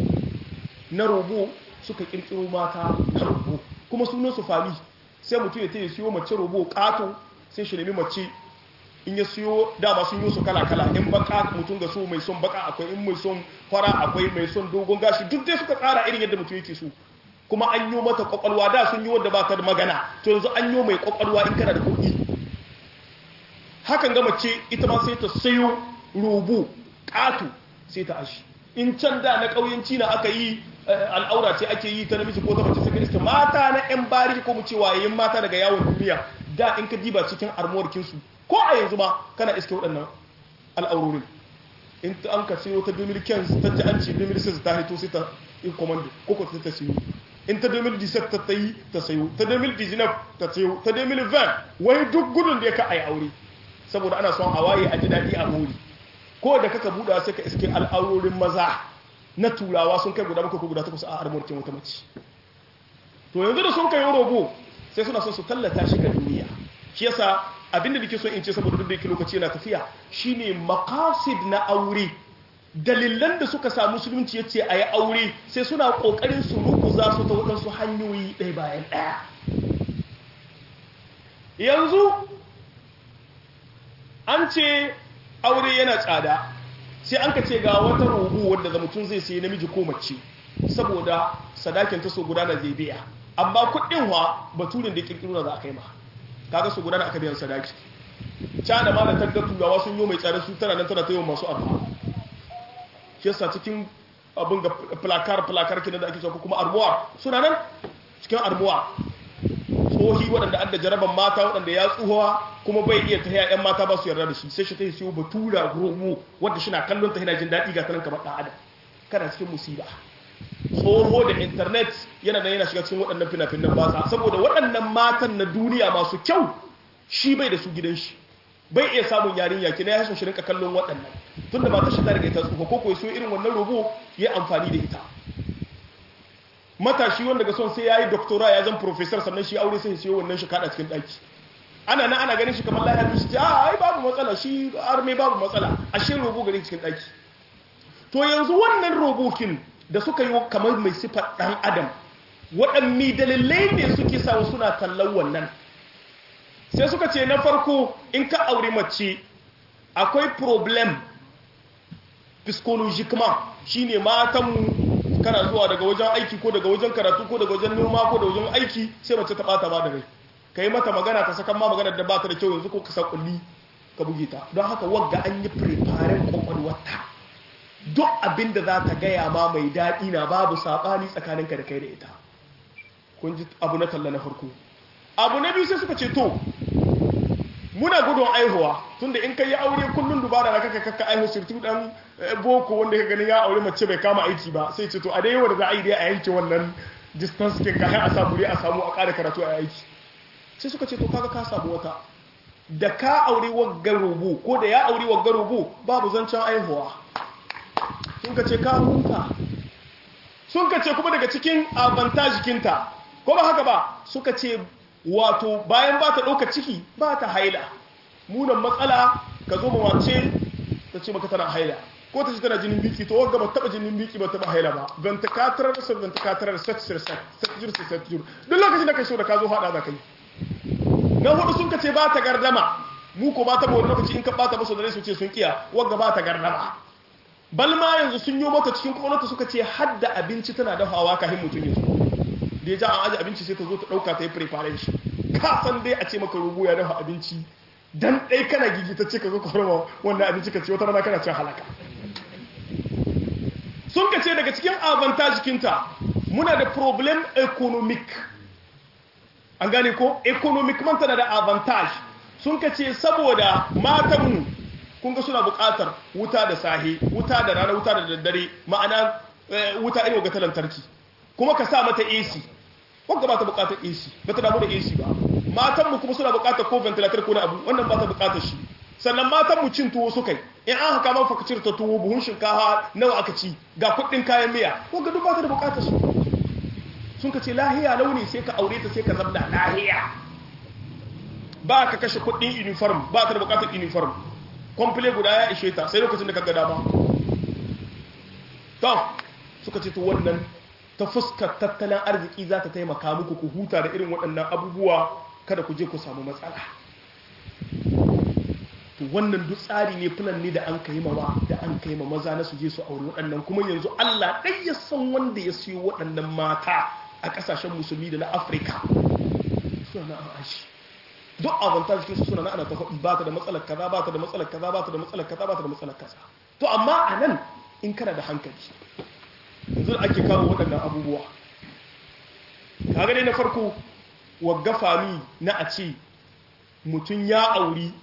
na robo suka kirkiro mata na robo kuma sunan su fami sai mutum ya ta yi siyo mace robo kato sai shi nemi mace in ya siyo dama sun yi su kala-kala in baka mutum ga so mai son baka akwai in mai son fara akwai mai son dogon gashi duk dai suka tsara irin yadda mutum yake so kuma an yi mata kwakwalwa da sun yi wadda ba ta da magana to yanzu an yi mai kwakwalwa in kana da kuɗi hakan ga mace ita ma sai ta sayo rubu ƙato sai ta ashi in can da na ƙauyenci na aka yi al'aura ce ake yi ta namiji ko ta mace suka iska mata na 'yan bari ko mu ce wayayin mata daga yawon duniya da in ka diba cikin armuwarkinsu ko a yanzu ma kana iske waɗannan al'aurorin in an ka siyo ta 2015 ta ji an ce 2016 ta hito sai ta in command ko ko ta siyo in ta 2017 ta ta yi ta sayo ta 2019 ta sayo ta 2020 wai duk gudun da ya ka a yi aure saboda ana son a waye a ji daɗi a mori ko da kaka buɗa sai ka iske al'aurorin maza na turawa sun kai guda bakwai ko guda takwas a armorkin wata mace to yanzu da sun kai robo sai suna son su tallata shi ga duniya shi yasa abinda nake so in ce saboda duk da yake lokaci yana tafiya shine maqasid na aure dalilan da suka samu musulunci yace ayi aure sai suna kokarin su rukuza su ta wadansu hanyoyi ɗaya bayan ɗaya yanzu an ce aure yana tsada sai an ka ce ga wata rubu wadda da mutum zai sayi namiji ko mace saboda sadakin ta so gudana zai biya amma kuɗin wa baturin da kirkiro za a kai ma kaga su gudana aka biyan sadaki cana ma da tagga turawa sun yi mai tsada su tana nan tana ta yi masu arha shi yasa cikin abin ga plakar plakar kina da ake cewa kuma armuwa suna nan cikin armuwa tsohi waɗanda an da jaraban mata waɗanda ya tsohuwa kuma bai iya tahiya yan mata ba su yarda da shi sai shi ta yi siyo batura romo wadda shi na kallon ta yana jin daɗi ga tanan kamar ɗan adam kana cikin musiba tsoho da intanet yana da yana shiga cikin waɗannan fina-finan ba saboda waɗannan matan na duniya masu kyau shi bai da su gidan shi bai iya samun yarinya ki na yashin shirin kallon waɗannan tunda ba ta shi ta riga ita tsufa ko kuwa so irin wannan robo ya amfani da ita matashi wanda ga son sai ya yi doktora ya zan professor sannan shi aure sai siyo wannan shi kada cikin ɗaki ana nan ana ganin shi kamar lahiya shi ce a ai babu matsala shi arme babu matsala ashe robo gare cikin daki to yanzu wannan robokin da suka yi kamar mai sifar dan adam waɗanne dalilai ne suke samu suna tallan wannan sai suka ce na farko in ka aure mace akwai problem psychologiquement shine matanmu kana zuwa daga wajen aiki ko daga wajen karatu ko daga wajen noma ko da wajen aiki sai mace ta bata ba da rai ka yi mata magana ta sakan ma magana da ba ta da kyau yanzu ko ka sa kulli ka buge ta don haka wagga an yi preparing kwakwalwarta duk abin da za ta gaya ma mai daɗi na babu saɓani tsakaninka da kai da ita kun ji abu na talla na farko abu na biyu sai suka ce to muna gudun aihuwa tunda in kai ya aure kullun dubara da kaka kaka aihu sirtu dan boko wanda ka ganin ya aure mace bai kama aiki ba sai ce to a dai wanda za a yi dai a yanke wannan distance kin ka a samu dai a samu a ƙara karatu a aiki sai suka ce to kaga ka samu wata da ka aure waggar rubu ko da ya aure waggar rubu babu zancen aihuwa sun ka ce ka huta sun ka ce kuma daga cikin avantage kinta ko ba haka ba suka ce wato bayan ba ta ɗauka ciki ba ta haila munan matsala ka zo mawace ta ce maka tana haila ko ta ce tana jinin biki to wagga ba taɓa jinin biki ba taɓa haila ba don ta katarar da don ta katarar saksir saksir saksir duk lokacin da ka so da ka zo haɗa za ka yi na hudu sun ka ce ba ta gardama mu ko ba ta ba wani lokaci in ka ba ta ba so da su ce sun kiya wagga ba ta gardama balma yanzu sun yi mata cikin kwakwalwarta suka ce hadda abinci tana dafawa kafin mutum ya zo da ya ja an aji abinci sai ta zo ta ɗauka ta yi preparation ka san dai a ce maka rubu ya dafa abinci dan ɗai kana gigita ce ka zo ka rama wannan abinci ka ce wata rana kana cin halaka sun ka ce daga cikin avantage kinta muna da problem economic an gane ko economic man tana da avantage sun ka ce saboda matanmu kun ga suna buƙatar wuta da sahi wuta da rana wuta da daddare ma'ana wuta irin ga ta lantarki kuma ka sa mata AC wanda ba ta bukatar AC ba ta damu da AC ba matan mu kuma suna bukatar ko ventilator ko na abu wannan ba ta bukatar shi sannan matan mu cin tuwo sukai in an haka man fakacir ta tuwo buhun shinkafa nawa aka ci ga kuɗin kayan miya wanda duk ba ta da bukatar su sun ka ce lahiya launi sai ka aure ta sai ka zabda lahiya ba ka kashe kuɗin uniform ba ta da bukatar uniform komple guda ya ishe ta sai lokacin da ka ga dama to suka ce to wannan ta fuskar tattalin arziki za ta taimaka muku ku huta da irin waɗannan abubuwa kada ku je ku samu matsala to wannan duk tsari ne filan ne da an kai mawa da an kai ma maza na su je su aure waɗannan kuma yanzu Allah ɗai ya san wanda ya siyo waɗannan mata a ƙasashen musulmi da na Afirka suna na ashi duk avantage cikin su suna na ana ta faɗi ba ta da matsalar kaza ba ta da matsalar kaza ba ta da matsalar kaza ba ta da matsalar kaza to amma a nan in kana da hankali yanzu ake kawo waɗannan abubuwa kaga dai na farko wagga fami na a ce mutum ya auri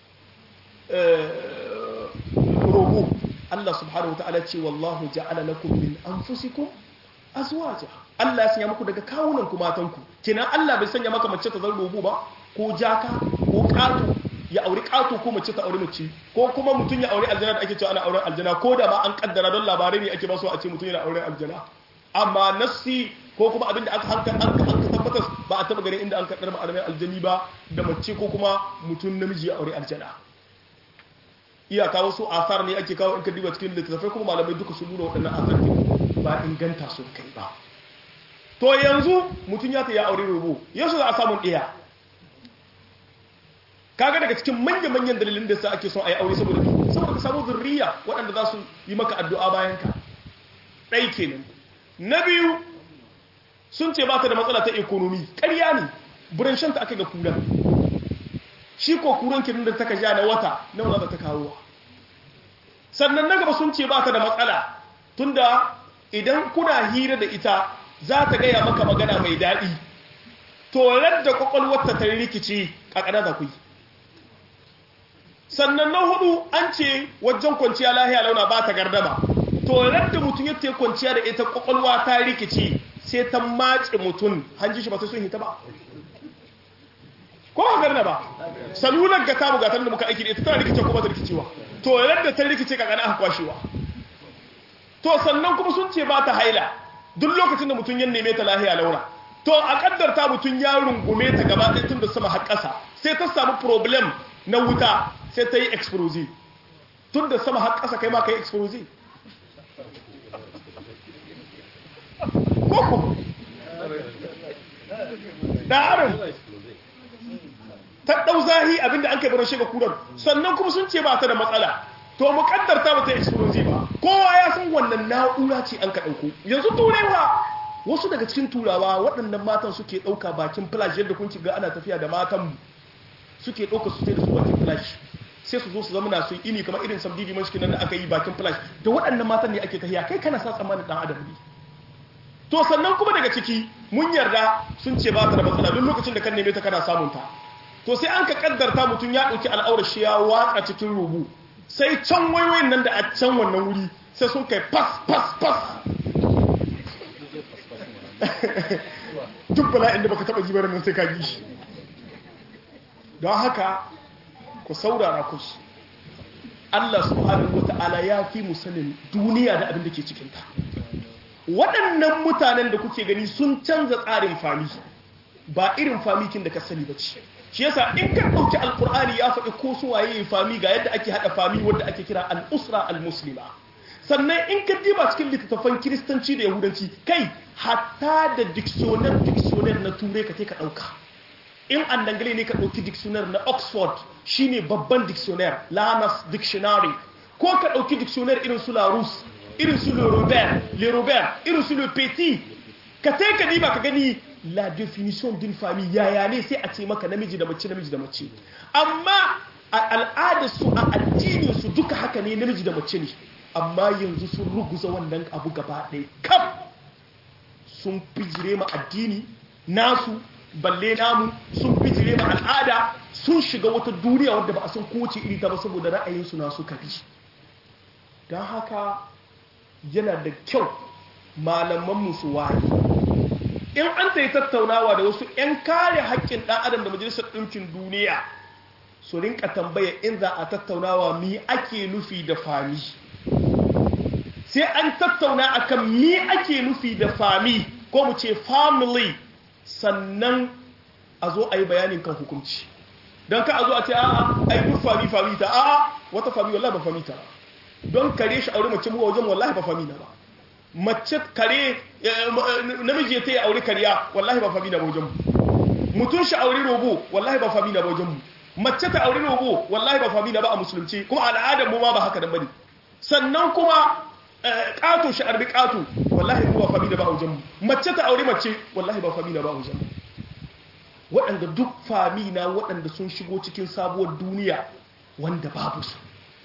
rogo Allah subhanahu wata'ala ce wallahu ja'ala lakum min anfusikum azwaja Allah ya sanya muku daga kawunan ku matan ku kenan Allah bai sanya maka mace ta zan rogo ba ko jaka ko ƙato ya auri ƙato ko mace ta auri mace ko kuma mutum ya auri aljana da ake cewa ana auren aljana ko da ma an kaddara don labarai ne ake ba so a ce mutum yana auren aljana amma nassi ko kuma abin da aka hanka an ka tabbatar ba a taba ganin inda an kaddara ma auren aljani ba da mace ko kuma mutum namiji ya aure aljana iyaka wasu asar ne ake kawo in ka diba cikin littattafai kuma malamai duka sun nuna waɗannan asar ba inganta sun kai ba to yanzu mutum ya ta ya aure robo yaushe za a samun ɗaya kaga daga cikin manya-manyan dalilin da sa ake son a yi aure saboda saboda ka samu zurriya waɗanda za su yi maka addu'a bayan ka ɗai kenan na biyu sun ce ba ta da matsala ta ekonomi ƙarya ne buran shanta aka ga kura shi ko kuran kirin da ta ka ja na wata na wata ta kawo sannan na gaba sun ce ba ta da matsala tunda idan kuna hira da ita za ta gaya maka magana mai daɗi to da kwakwalwarta ta rikici ƙaƙana za ku yi sannan na hudu an ce wajen kwanciya lahiya launa ba ta gardama to da mutum ya te kwanciya da ita kwakwalwa ta rikici sai ta mace mutum hanji shi ba sai sun hita ba ko ba garna ba salular ga tamu gatar da muka aiki da ita tana rikice ko ba ta rikicewa to yadda ta rikice ka kana aka kwashewa to sannan kuma sun ce ba ta haila duk lokacin da mutum ya neme ta lahiya launa to a kaddarta mutum ya rungume ta gaba ɗaya tun da sama har ƙasa sai ta samu problem na wuta sai ta yi explosive tun da sama har ƙasa kai ma ka yi explosive koko ɗarin ta ɗau zahi abinda an kai baro shiga kudan sannan kuma sun ce ba ta da matsala to mu kaddarta ba ta explosive ba kowa ya san wannan na'ura ce an ka ɗauko yanzu turewa wasu daga cikin turawa waɗannan matan suke ɗauka bakin flash yadda kun ga ana tafiya da matan suke ɗauka su sai da su bakin flash sai su zo su zama na su ini kamar irin sabdi diman shi nan da aka yi bakin flash da waɗannan matan ne ake tafiya kai kana sa tsammanin ɗan adam ne to sannan kuma daga ciki mun yarda sun ce ba ta da matsala duk lokacin da kan neme ta kana samun ta to sai an ka kaddarta mutum ya ɗauki al'aurar shi ya watsa cikin rubu sai can wayoyin nan da a can wannan wuri sai sun kai fas fas fas duk bala'in da baka taba ji nan sai ka ji shi don haka ku saurara ku Allah subhanahu wata'ala ya fi mu sanin duniya da abin da ke cikinta waɗannan mutanen da kuke gani sun canza tsarin fami ba irin famikin da ka sani ba ce shi yasa in ka ɗauki alkur'ani ya faɗi ko su waye fami ga yadda ake haɗa fami wanda ake kira al'usra al-muslima sannan in ka diba cikin littattafan kiristanci da yahudanci kai hatta da dictionary dictionary na turai ka ka ɗauka in an dangane ne ka ɗauki dictionary na oxford shine babban dictionary lamas dictionary ko ka ɗauki dictionary irin su larus irin su le robert le robert irin su le petit ka tai ka diba ka gani la definition d'une famille yaya ne sai a ce maka namiji da mace namiji da mace amma a al'adar su a addinin su duka haka ne namiji da mace ne amma yanzu sun ruguza wannan abu gaba ɗaya kaf sun fijire ma addini nasu balle namu sun fijire ma al'ada sun shiga wata duniya wadda ba a san kowace iri ta ba saboda ra'ayinsu na su kabi don haka yana da kyau malaman su waye in an ta yi tattaunawa da wasu 'yan kare haƙƙin ɗan adam da majalisar ɗinkin duniya su rinka tambaya in za a tattaunawa mi ake nufi da fami sai an tattauna akan mi ake nufi da fami ko mu ce family sannan a zo a yi bayanin kan hukunci don ka a zo a ce a'a ai duk fami fami ta a'a wata fami wallahi ba fami ta don kare shi aure mace mu wajen wallahi ba fami na ba mace kare namiji ya taya aure kariya wallahi ba fami na ba wajen mu mutum shi aure robo wallahi ba fami na ba wajen mu mace ta aure robo wallahi ba fami na ba a musulunci kuma al'adar mu ma ba haka dan bane sannan kuma ƙato shi arbi ƙato wallahi ba fami na ba a wajen mu mace ta aure mace wallahi ba fami na ba a wajen mu waɗanda duk fami na waɗanda sun shigo cikin sabuwar duniya wanda babu su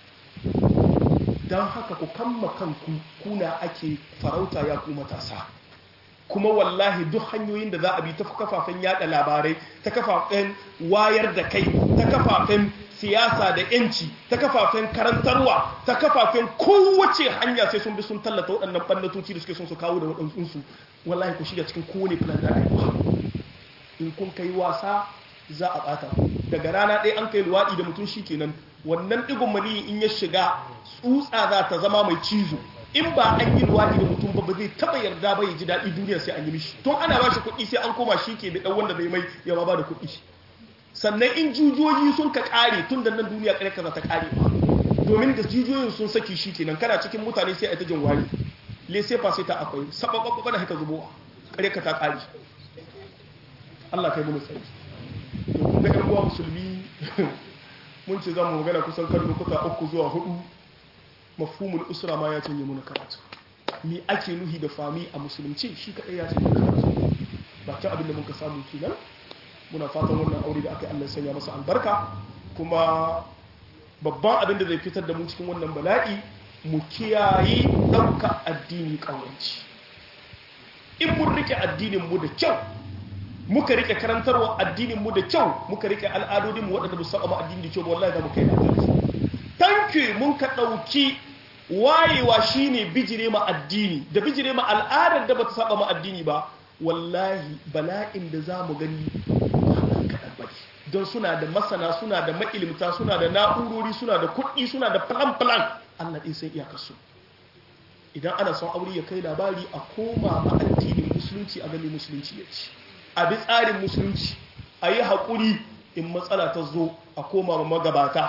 don haka ku kamma kanku kuna ake farauta ya ku matasa kuma wallahi duk hanyoyin da za a bi ta kafafen yada labarai ta kafafen wayar da kai ta kafafen siyasa da yanci ta kafafen karantarwa ta kafafen kowace hanya sai sun bi sun tallata waɗannan ɓannatoci da suke son su kawo da waɗansu wallahi ku shiga cikin kowane plan da rayuwa in kun kai wasa za a ɓata daga rana ɗaya an kai luwaɗi da mutum shi kenan wannan ɗigon maniyi in ya shiga tsutsa za ta zama mai cizo in ba an yi luwaɗi da mutum ba ba zai taɓa yarda ba ya ji daɗi duniya sai an yi mishi tun ana ba shi kuɗi sai an koma shi ke da ɗan wanda zai mai ya ba da kuɗi sannan in jujoji sun ka ƙare tun da nan duniya ƙarƙa za ta ƙare ba domin da jijiyoyin sun saki shi kenan kana cikin mutane sai a ta jin wari lese fa sai ta akwai sababbabba da haka zubowa ƙarƙa ta ƙare Allah kai mu tsari to kun ga ƴan uwa musulmi mun ce za mu magana kusan kan lokuta uku zuwa hudu mafhumul usra ma ya canje muna karatu mi ake nuhi da fami a musulunci shi kadai ya canje karatu ba ta abin da muka samu kenan muna fatan wannan aure da aka yi Allah sanya masa albarka kuma babban abin da zai fitar da mu cikin wannan bala'i mu kiyaye ɗauka addini ƙawanci in mun rike addinin mu da kyau muka rike karantarwa addinin mu da kyau muka rike al'adodin mu waɗanda ba su saba addini da kyau wallahi za mu kai labari tanke mun ka ɗauki wayewa shine bijire ma addini da bijire ma al'adar da bata saba ma addini ba wallahi bala'in da za mu gani don suna da masana suna da ma'ilimta suna da na'urori suna da kuɗi suna da plan-plan Allah ɗin sai iyakarsu idan ana son aure ya kai labari a koma ma addinin musulunci a gani musulunci ya ci a bi tsarin musulunci a yi haƙuri in matsala ta zo a koma ma magabata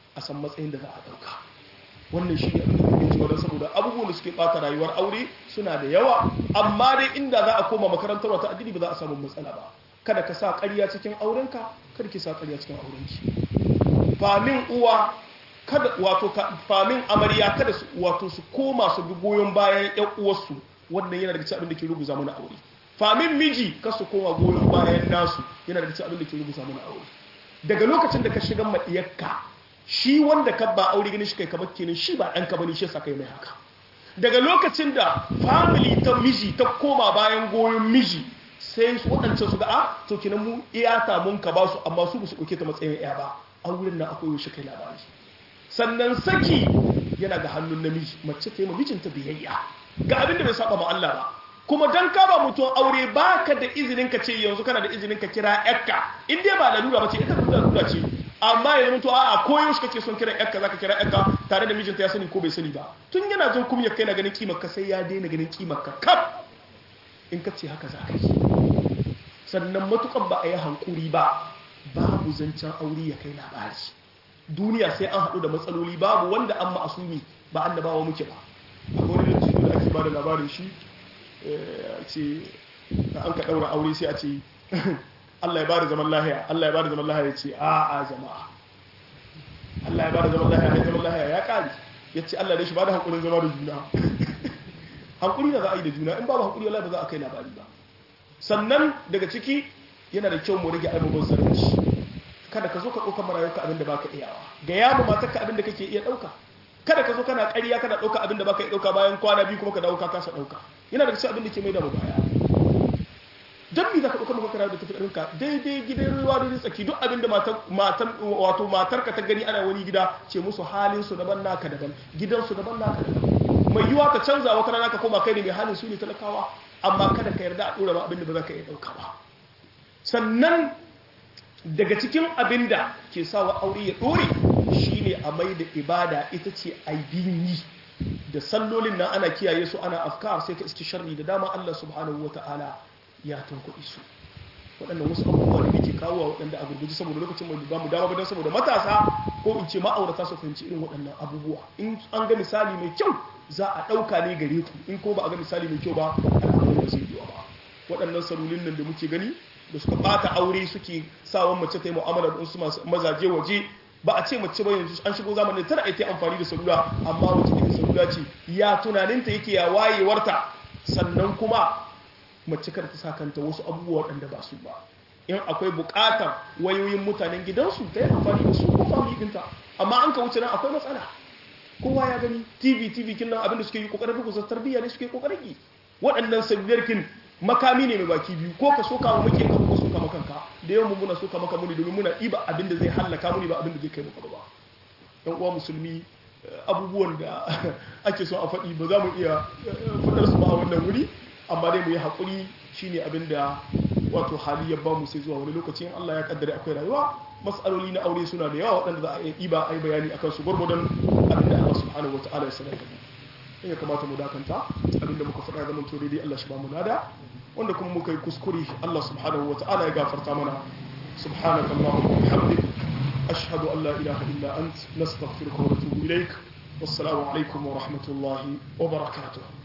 a san matsayin da za a ɗauka wannan shi ne abin da muke cewa don saboda abubuwan da suke ɓata rayuwar aure suna da yawa amma dai inda za a koma makarantar wata addini ba za a samu matsala ba kada ka sa ƙarya cikin aurenka kada ki sa ƙarya cikin aurenki famin uwa kada wato famin amarya kada su wato su koma su bi goyon bayan ƴan uwarsu wannan yana daga cikin abin da ke rubuta mana aure famin miji ka su koma goyon bayan nasu yana daga cikin abin da ke rubuta mana aure daga lokacin da ka shiga madiyarka shi wanda ka ba aure gani shi kai kamar kenan shi ba ɗanka bane shi yasa kai mai haka daga lokacin da family ta miji ta koma bayan goyon miji sai su waɗancan su ga a to kenan mu iyata mun ka ba su amma su ba su ɗauke ta matsayin iya ba auren na akwai shi kai labari sannan saki yana ga hannun namiji mace ta yi mijinta biyayya ga abin da bai saba ma Allah ba kuma dan ka ba mutum aure baka da izinin ka ce yanzu kana da izinin ka kira yakka in dai ba lalura ba ce ita lalura ce amma ya zama a koyo shi kake son kira yakka zaka kira yakka tare da mijinta ya sani ko bai sani ba tun yana jin kumya kai na ganin kimar ka sai ya daina ganin kimar ka kaf in ka ce haka za ka yi sannan matukan ba a yi hankuri ba babu zancen aure ya kai labari duniya sai an haɗu da matsaloli babu wanda an ma'asumi ba annabawa muke ba akwai wani lantarki da ake ba da labarin shi a ce da an ka ɗaura aure sai a ce Allah ya ba da zaman lahiya Allah ya ba da zaman lahiya ya ce a a jama'a Allah ya ba da zaman lahiya ya zaman lahiya ya ƙari ya ce Allah da shi ba da hankulin zama da juna hankuli da za a yi da juna in babu hankuli wallahi ba za a kai labari ba sannan daga ciki yana da kyau mu rage abubuwan zarunci kada ka zo ka ɗauka marayuka abin da baka iyawa ga yamu matarka abin da kake iya ɗauka kada ka zo kana ƙarya kana ɗauka abin da baka iya ɗauka bayan kwana biyu kuma ka dawo ka kasa ɗauka yana da cikin abin da ke mai da mu baya dan me zaka ɗauka maka da tafi ɗauka daidai gidan ruwa da tsaki duk abin da matan wato matarka ta gani ana wani gida ce musu halin su daban naka daban gidan su daban naka daban mai yiwa ka canza wata rana ka koma kai ne mai halin su ne talakawa amma kada ka yarda a ɗora ba abin da ba za ka iya ɗauka ba sannan daga cikin abin da ke sawa aure ya ɗore shine a mai da ibada ita ce aibin yi da sallolin nan ana kiyaye su ana afkar sai ka iski sharri da dama Allah subhanahu wata'ala ya tankuɗi su waɗannan wasu abubuwa da ke kawo waɗanda a gurguji saboda lokacin mai ba mu dama ba don saboda matasa ko in ce ma'aurata su fahimci irin waɗannan abubuwa in an ga misali mai kyau za a ɗauka ne gare ku in ko ba a ga misali mai kyau ba al'amuran da zai yiwa ba waɗannan salolin nan da muke gani da suka ɓata aure suke sawan mace ta yi mu'amala da wasu mazaje waje ba a ce mace ba yanzu an shigo zamanin tana ita amfani da salula amma wace irin salula ce ya tunaninta yake ya wayewarta sannan kuma mace kar ta sa kanta wasu abubuwa waɗanda ba su ba in akwai buƙatar wayoyin mutanen gidansu ta yi amfani da su ko family ɗinta amma an ka wuce nan akwai matsala kowa ya gani tv tv kin nan abinda suke yi kokarin rukusa tarbiyya ne suke kokarin yi waɗannan sabbiyar kin makami ne mai baki biyu ko ka soka wa muke ka ko soka maka kanka da yawan muna soka maka muni domin muna iba abinda zai hallaka muni ba abinda zai kai maka ba yan uwa musulmi abubuwan da ake so a faɗi ba za mu iya faɗar su ba a wannan wuri amma dai mu yi haƙuri shine abinda wato hali ya ba mu sai zuwa wani lokaci in Allah ya kaddare akwai rayuwa mas'aloli na aure suna da yawa waɗanda za a iya ɗiba a yi bayani akan su gwargwadon abinda Allah subhanahu wa ta'ala ya sanar da mu ya kamata mu dakanta abinda muka faɗa zaman to daidai Allah shi ba mu nada wanda kuma muka yi kuskure Allah subhanahu wa ta'ala ya gafarta mana subhanaka allahumma wa bihamdik ashhadu an la ilaha illa ant nastaghfiruka wa natubu ilaik wassalamu alaikum wa rahmatullahi wa barakatuh